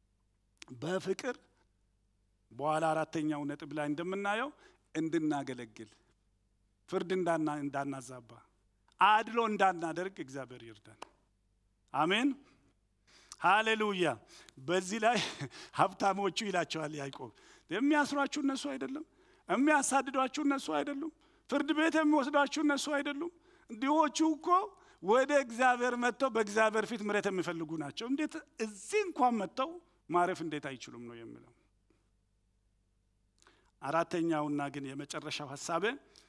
በፍቅር በኋላ አራተኛው ነጥብ ላይ እንደምናየው እንድናገለግል ፍርድ እንዳናዛባ አድሎ እንዳናደርግ እግዚአብሔር ይርዳን። አሜን ሃሌሉያ። በዚህ ላይ ሀብታሞቹ ይላቸዋል ያዕቆብ፣ የሚያስሯችሁ እነሱ አይደለም? የሚያሳድዷችሁ እነሱ አይደሉም? ፍርድ ቤት የሚወስዷችሁ እነሱ አይደሉም? ድሆቹ እኮ ወደ እግዚአብሔር መጥተው በእግዚአብሔር ፊት ምሕረት የሚፈልጉ ናቸው። እንዴት እዚህ እንኳን መጥተው ማረፍ እንዴት አይችሉም ነው የሚለው። አራተኛውና ግን የመጨረሻው ሀሳቤ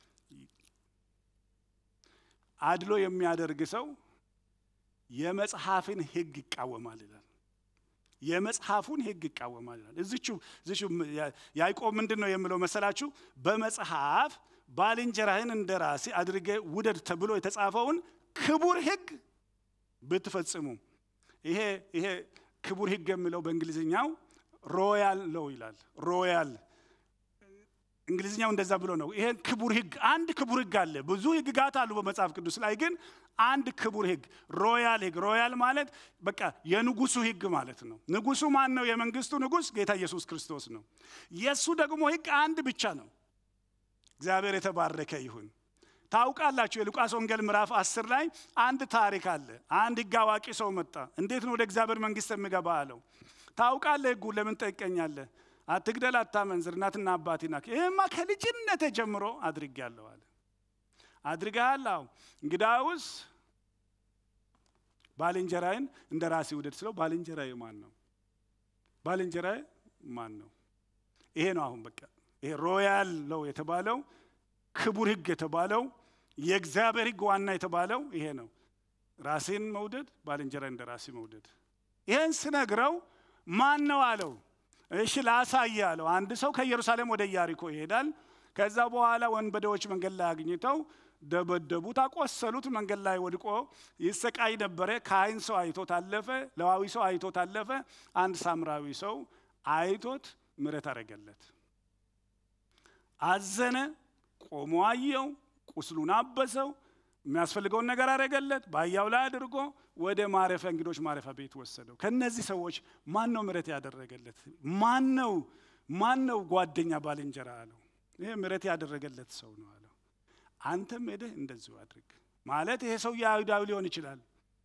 አድሎ የሚያደርግ ሰው የመጽሐፍን ሕግ ይቃወማል ይላል። የመጽሐፉን ሕግ ይቃወማል ይላል። እዚቹ እዚቹ ያዕቆብ ምንድን ነው የሚለው መሰላችሁ? በመጽሐፍ ባልንጀራህን እንደ ራሴ አድርጌ ውደድ ተብሎ የተጻፈውን ክቡር ሕግ ብትፈጽሙ። ይሄ ይሄ ክቡር ሕግ የሚለው በእንግሊዝኛው ሮያል ለው ይላል። ሮያል እንግሊዝኛው እንደዛ ብሎ ነው። ይሄን ክቡር ሕግ አንድ ክቡር ሕግ አለ። ብዙ ሕግጋት አሉ በመጽሐፍ ቅዱስ ላይ ግን አንድ ክቡር ሕግ ሮያል ሕግ። ሮያል ማለት በቃ የንጉሱ ሕግ ማለት ነው። ንጉሱ ማን ነው? የመንግስቱ ንጉስ ጌታ ኢየሱስ ክርስቶስ ነው። የእሱ ደግሞ ሕግ አንድ ብቻ ነው። እግዚአብሔር የተባረከ ይሁን። ታውቃላችሁ የሉቃስ ወንጌል ምዕራፍ አስር ላይ አንድ ታሪክ አለ። አንድ ሕግ አዋቂ ሰው መጣ። እንዴት ነው ወደ እግዚአብሔር መንግስት የሚገባ አለው። ታውቃለህ ሕጉን ለምን ጠይቀኛለህ? አትግደል፣ አታመንዝር፣ እናትና አባቴ ናክ። ይህማ ከልጅነቴ ጀምሮ አድርጌያለሁ አለ። አድርገሃል? አዎ። እንግዳውስ ባልንጀራዬን እንደ ራሴ ውደድ ስለው ባልንጀራዬ ማን ነው? ባልንጀራዬ ማን ነው? ይሄ ነው አሁን በቃ ይሄ ሮያል ነው የተባለው ክቡር ሕግ የተባለው የእግዚአብሔር ሕግ ዋና የተባለው ይሄ ነው። ራሴን መውደድ፣ ባልንጀራ እንደ ራሴ መውደድ። ይህን ስነግረው ማን ነው አለው። እሺ ላሳይ አለው። አንድ ሰው ከኢየሩሳሌም ወደ ኢያሪኮ ይሄዳል። ከዛ በኋላ ወንበዴዎች መንገድ ላይ አግኝተው ደበደቡት፣ አቆሰሉት። መንገድ ላይ ወድቆ ይሰቃይ ነበረ። ካህን ሰው አይቶት አለፈ። ለዋዊ ሰው አይቶት አለፈ። አንድ ሳምራዊ ሰው አይቶት ምሕረት አደረገለት። አዘነ፣ ቆሞ አየው፣ ቁስሉን አበሰው፣ የሚያስፈልገውን ነገር አደረገለት። በአህያው ላይ አድርጎ ወደ ማረፊያ እንግዶች ማረፊያ ቤት ወሰደው። ከነዚህ ሰዎች ማን ነው ምሕረት ያደረገለት? ማን ነው ማን ነው ጓደኛ ባልንጀራ አለው። ይሄ ምሕረት ያደረገለት ሰው ነው አለው። አንተም ሄደህ እንደዚሁ አድርግ ማለት ይሄ ሰው የአይሁዳዊ ሊሆን ይችላል።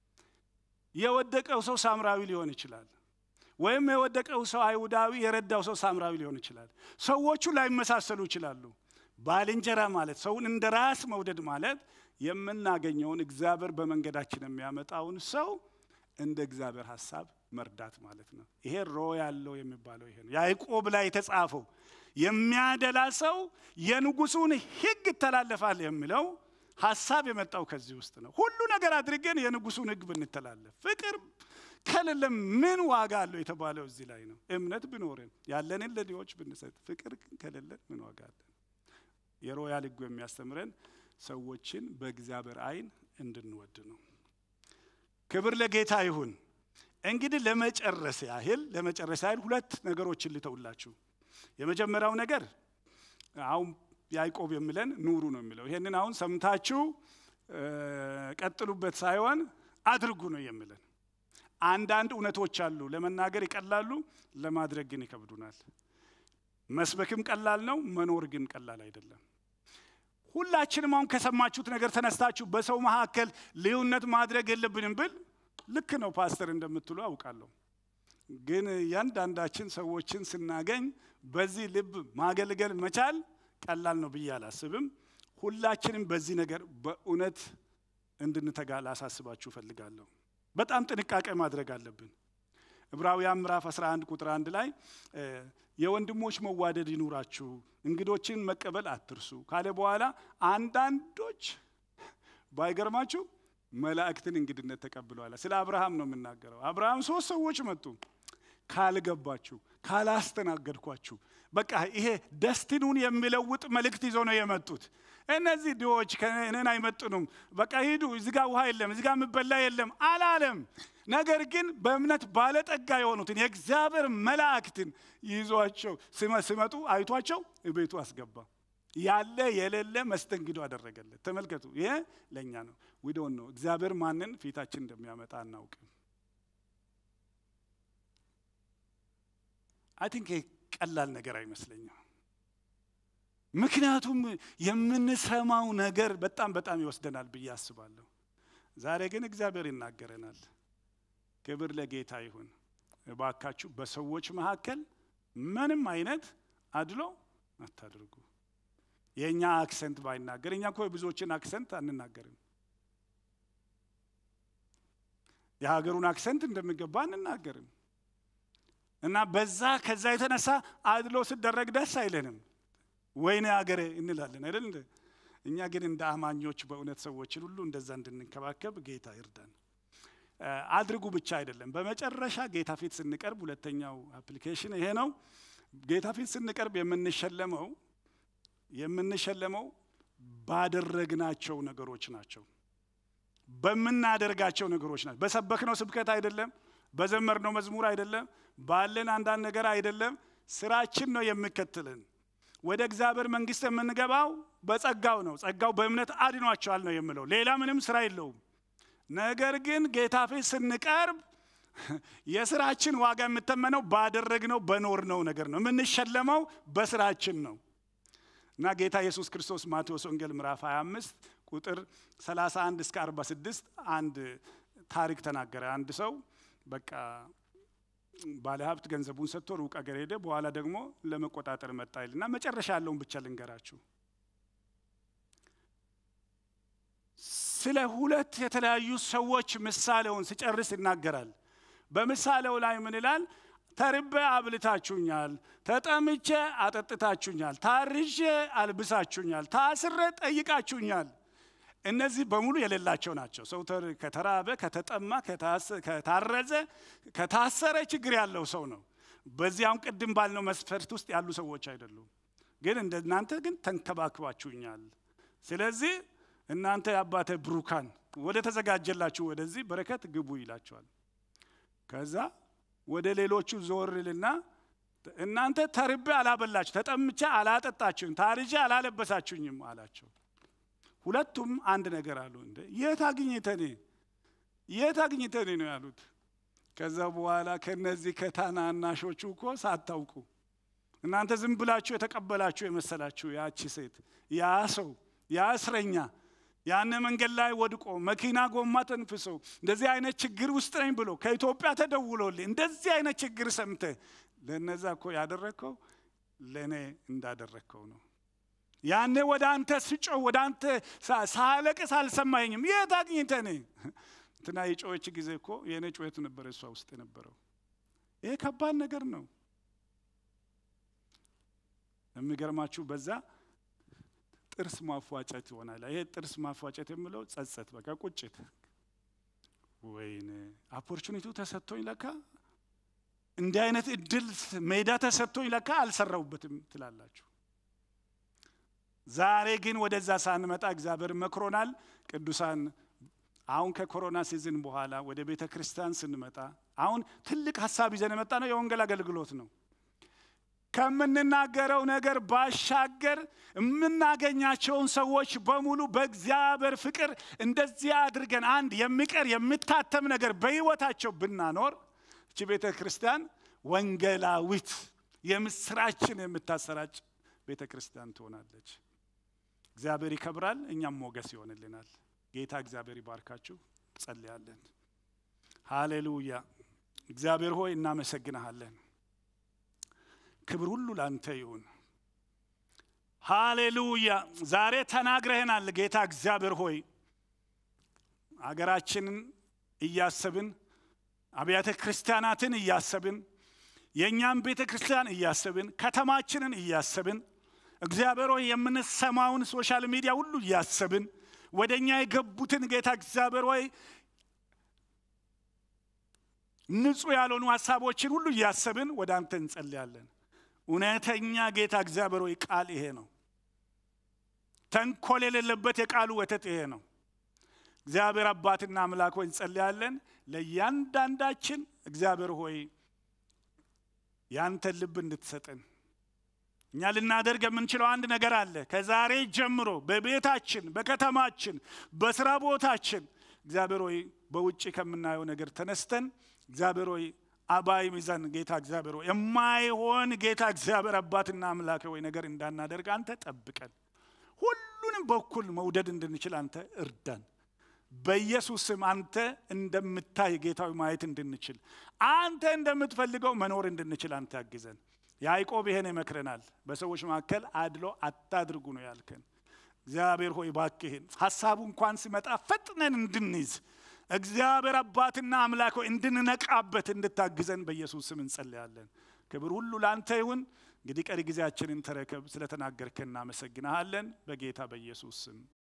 የወደቀው ሰው ሳምራዊ ሊሆን ይችላል። ወይም የወደቀው ሰው አይሁዳዊ የረዳው ሰው ሳምራዊ ሊሆን ይችላል። ሰዎቹ ላይመሳሰሉ ይችላሉ። ባልንጀራ ማለት ሰውን እንደ ራስ መውደድ ማለት የምናገኘውን እግዚአብሔር በመንገዳችን የሚያመጣውን ሰው እንደ እግዚአብሔር ሀሳብ መርዳት ማለት ነው። ይሄ ሮ ያለው የሚባለው ይሄ ነው። ያዕቆብ ላይ የተጻፈው የሚያደላ ሰው የንጉሱን ሕግ ይተላለፋል የሚለው ሀሳብ የመጣው ከዚህ ውስጥ ነው። ሁሉ ነገር አድርገን የንጉሱን ሕግ ብንተላለፍ ፍቅር ከሌለ ምን ዋጋ አለው የተባለው እዚህ ላይ ነው። እምነት ቢኖረን ያለንን ለድሆች ብንሰጥ ፍቅር ከሌለን ምን ዋጋ አለን? የሮያል ሕጉ የሚያስተምረን ሰዎችን በእግዚአብሔር ዓይን እንድንወድ ነው። ክብር ለጌታ ይሁን። እንግዲህ ለመጨረስ ያህል ለመጨረስ ያህል ሁለት ነገሮችን ልተውላችሁ። የመጀመሪያው ነገር አሁን ያዕቆብ የሚለን ኑሩ ነው የሚለው። ይሄንን አሁን ሰምታችሁ ቀጥሉበት ሳይሆን አድርጉ ነው የሚለን። አንዳንድ እውነቶች አሉ፣ ለመናገር ይቀላሉ፣ ለማድረግ ግን ይከብዱናል። መስበክም ቀላል ነው፣ መኖር ግን ቀላል አይደለም። ሁላችንም አሁን ከሰማችሁት ነገር ተነስታችሁ በሰው መካከል ልዩነት ማድረግ የለብንም ብል ልክ ነው ፓስተር እንደምትሉ አውቃለሁ። ግን እያንዳንዳችን ሰዎችን ስናገኝ በዚህ ልብ ማገልገል መቻል ቀላል ነው ብዬ አላስብም። ሁላችንም በዚህ ነገር በእውነት እንድንተጋ ላሳስባችሁ እፈልጋለሁ። በጣም ጥንቃቄ ማድረግ አለብን። ዕብራውያን ምዕራፍ 11 ቁጥር አንድ ላይ የወንድሞች መዋደድ ይኑራችሁ፣ እንግዶችን መቀበል አትርሱ ካለ በኋላ አንዳንዶች ባይገርማችሁ መላእክትን እንግድነት ተቀብለዋል። ስለ አብርሃም ነው የምናገረው። አብርሃም ሶስት ሰዎች መጡ። ካልገባችሁ፣ ካላስተናገድኳችሁ፣ በቃ ይሄ ደስቲኑን የሚለውጥ መልእክት ይዞ ነው የመጡት። እነዚህ ድሆች እኔን አይመጥኑም፣ በቃ ሂዱ፣ እዚጋ ውሃ የለም፣ እዚጋ የምበላ የለም አላለም። ነገር ግን በእምነት ባለጠጋ የሆኑትን የእግዚአብሔር መላእክትን ይዟቸው ሲመጡ አይቷቸው ቤቱ አስገባ። ያለ የሌለ መስተንግዶ አደረገለት። ተመልከቱ፣ ይሄ ለእኛ ነው። ዊዶን ነው እግዚአብሔር ማንን ፊታችን እንደሚያመጣ አናውቅም። አይ ቲንክ ቀላል ነገር አይመስለኝም። ምክንያቱም የምንሰማው ነገር በጣም በጣም ይወስደናል ብዬ አስባለሁ። ዛሬ ግን እግዚአብሔር ይናገረናል። ክብር ለጌታ ይሁን። እባካችሁ በሰዎች መካከል ምንም አይነት አድሎ አታድርጉ። የእኛ አክሰንት ባይናገር እኛ እኮ የብዙዎችን አክሰንት አንናገርም። የሀገሩን አክሰንት እንደሚገባ አንናገርም። እና በዛ ከዛ የተነሳ አድሎ ሲደረግ ደስ አይለንም። ወይኔ ሀገሬ እንላለን አይደል? እኛ ግን እንደ አማኞች በእውነት ሰዎችን ሁሉ እንደዛ እንድንከባከብ ጌታ ይርዳን። አድርጉ ብቻ አይደለም። በመጨረሻ ጌታ ፊት ስንቀርብ ሁለተኛው አፕሊኬሽን ይሄ ነው። ጌታ ፊት ስንቀርብ የምንሸለመው የምንሸለመው ባደረግናቸው ነገሮች ናቸው። በምናደርጋቸው ነገሮች ናቸው። በሰበክነው ስብከት አይደለም። በዘመርነው መዝሙር አይደለም። ባለን አንዳንድ ነገር አይደለም። ስራችን ነው የሚከትልን። ወደ እግዚአብሔር መንግሥት የምንገባው በጸጋው ነው። ጸጋው በእምነት አድኗቸዋል ነው የምለው። ሌላ ምንም ስራ የለውም። ነገር ግን ጌታ ፊት ስንቀርብ የስራችን ዋጋ የምተመነው ባደረግነው በኖርነው ነገር ነው። የምንሸለመው በስራችን ነው እና ጌታ ኢየሱስ ክርስቶስ ማቴዎስ ወንጌል ምዕራፍ 25 ቁጥር 31 እስከ 46 አንድ ታሪክ ተናገረ። አንድ ሰው በቃ ባለ ሀብት ገንዘቡን ሰጥቶ ሩቅ አገር ሄደ። በኋላ ደግሞ ለመቆጣጠር መጣ ይልና መጨረሻ ያለውን ብቻ ልንገራችሁ። ስለ ሁለት የተለያዩ ሰዎች ምሳሌውን ሲጨርስ ይናገራል። በምሳሌው ላይ ምን ይላል? ተርቤ አብልታችሁኛል፣ ተጠምቼ አጠጥታችሁኛል፣ ታርዤ አልብሳችሁኛል፣ ታስሬ ጠይቃችሁኛል፣ እነዚህ በሙሉ የሌላቸው ናቸው። ሰው ከተራበ፣ ከተጠማ፣ ከታረዘ፣ ከታሰረ ችግር ያለው ሰው ነው። በዚያም ቅድም ባልነው መስፈርት ውስጥ ያሉ ሰዎች አይደሉም። ግን እንደ እናንተ ግን ተንከባክባችሁኛል። ስለዚህ እናንተ የአባተ ብሩካን ወደ ተዘጋጀላችሁ ወደዚህ በረከት ግቡ ይላቸዋል። ከዛ ወደ ሌሎቹ ዞር ልና እናንተ ተርቤ አላበላችሁ፣ ተጠምቼ አላጠጣችሁኝ፣ ታርጄ አላለበሳችሁኝም አላቸው። ሁለቱም አንድ ነገር አሉ። እንደ የት አግኝተኔ የት አግኝተኔ ነው ያሉት። ከዛ በኋላ ከነዚህ ከታናናሾቹ እኮ ሳታውቁ እናንተ ዝም ብላችሁ የተቀበላችሁ የመሰላችሁ ያቺ ሴት ያ ሰው ያ እስረኛ ያን መንገድ ላይ ወድቆ መኪና ጎማ ተንፍሶ እንደዚህ አይነት ችግር ውስጥ ነኝ ብሎ ከኢትዮጵያ ተደውሎልኝ እንደዚህ አይነት ችግር ሰምተ ለነዛ እኮ ያደረግከው ለእኔ እንዳደረግከው ነው። ያኔ ወደ አንተ ስጮህ ወደ አንተ ሳለቅስ አልሰማኝም። የት አግኝተህ እኔ እንትና የጮኸች ጊዜ እኮ የእኔ ጩኸት ነበር እሷ ውስጥ የነበረው። ይሄ ከባድ ነገር ነው። የሚገርማችሁ በዛ ጥርስ ማፏጨት ይሆናል። ይሄ ጥርስ ማፏጨት የምለው ጸጸት፣ በቃ ቁጭት። ወይኔ ኦፖርቹኒቲው ተሰጥቶኝ ለካ እንዲህ አይነት እድል ሜዳ ተሰጥቶኝ ለካ አልሰራውበትም ትላላችሁ። ዛሬ ግን ወደዛ ሳንመጣ እግዚአብሔር መክሮናል። ቅዱሳን አሁን ከኮሮና ሲዝን በኋላ ወደ ቤተ ክርስቲያን ስንመጣ አሁን ትልቅ ሀሳብ ይዘን የመጣ ነው የወንጌል አገልግሎት ነው። ከምንናገረው ነገር ባሻገር የምናገኛቸውን ሰዎች በሙሉ በእግዚአብሔር ፍቅር እንደዚህ አድርገን አንድ የሚቀር የሚታተም ነገር በሕይወታቸው ብናኖር እቺ ቤተ ክርስቲያን ወንጌላዊት የምስራችን የምታሰራጭ ቤተ ክርስቲያን ትሆናለች። እግዚአብሔር ይከብራል፣ እኛም ሞገስ ይሆንልናል። ጌታ እግዚአብሔር ይባርካችሁ። ጸልያለን። ሃሌሉያ። እግዚአብሔር ሆይ እናመሰግንሃለን። ክብር ሁሉ ላንተ ይሁን። ሃሌሉያ። ዛሬ ተናግረህናል ጌታ እግዚአብሔር ሆይ አገራችንን እያሰብን አብያተ ክርስቲያናትን እያሰብን የእኛም ቤተ ክርስቲያን እያሰብን ከተማችንን እያሰብን እግዚአብሔር ሆይ የምንሰማውን ሶሻል ሚዲያ ሁሉ እያሰብን ወደ እኛ የገቡትን ጌታ እግዚአብሔር ሆይ ንጹሕ ያልሆኑ ሀሳቦችን ሁሉ እያሰብን ወደ አንተ እንጸልያለን። እውነተኛ ጌታ እግዚአብሔር ሆይ ቃል ይሄ ነው። ተንኮል የሌለበት የቃሉ ወተት ይሄ ነው። እግዚአብሔር አባትና አምላክ ሆይ እንጸልያለን። ለእያንዳንዳችን እግዚአብሔር ሆይ ያንተን ልብ እንድትሰጠን እኛ ልናደርግ የምንችለው አንድ ነገር አለ። ከዛሬ ጀምሮ በቤታችን፣ በከተማችን፣ በስራ ቦታችን እግዚአብሔር ሆይ በውጭ ከምናየው ነገር ተነስተን እግዚአብሔር ሆይ አባይ ሚዛን ጌታ እግዚአብሔር ሆይ የማይሆን ጌታ እግዚአብሔር አባትና አምላክ ሆይ ነገር እንዳናደርግ አንተ ጠብቀን፣ ሁሉንም በኩል መውደድ እንድንችል አንተ እርዳን። በኢየሱስ ስም አንተ እንደምታይ ጌታዊ ማየት እንድንችል አንተ እንደምትፈልገው መኖር እንድንችል አንተ ያግዘን። ያዕቆብ ይሄን ይመክረናል። በሰዎች መካከል አድሎ አታድርጉ ነው ያልከን። እግዚአብሔር ሆይ ባክህን ሀሳቡ እንኳን ሲመጣ ፈጥነን እንድንይዝ እግዚአብሔር አባትና አምላክ ሆይ እንድንነቃበት እንድታግዘን በኢየሱስ ስም እንጸልያለን። ክብር ሁሉ ለአንተ ይሁን። እንግዲህ ቀሪ ጊዜያችንን ተረከብ። ስለተናገርከን እናመሰግንሃለን። በጌታ በኢየሱስ ስም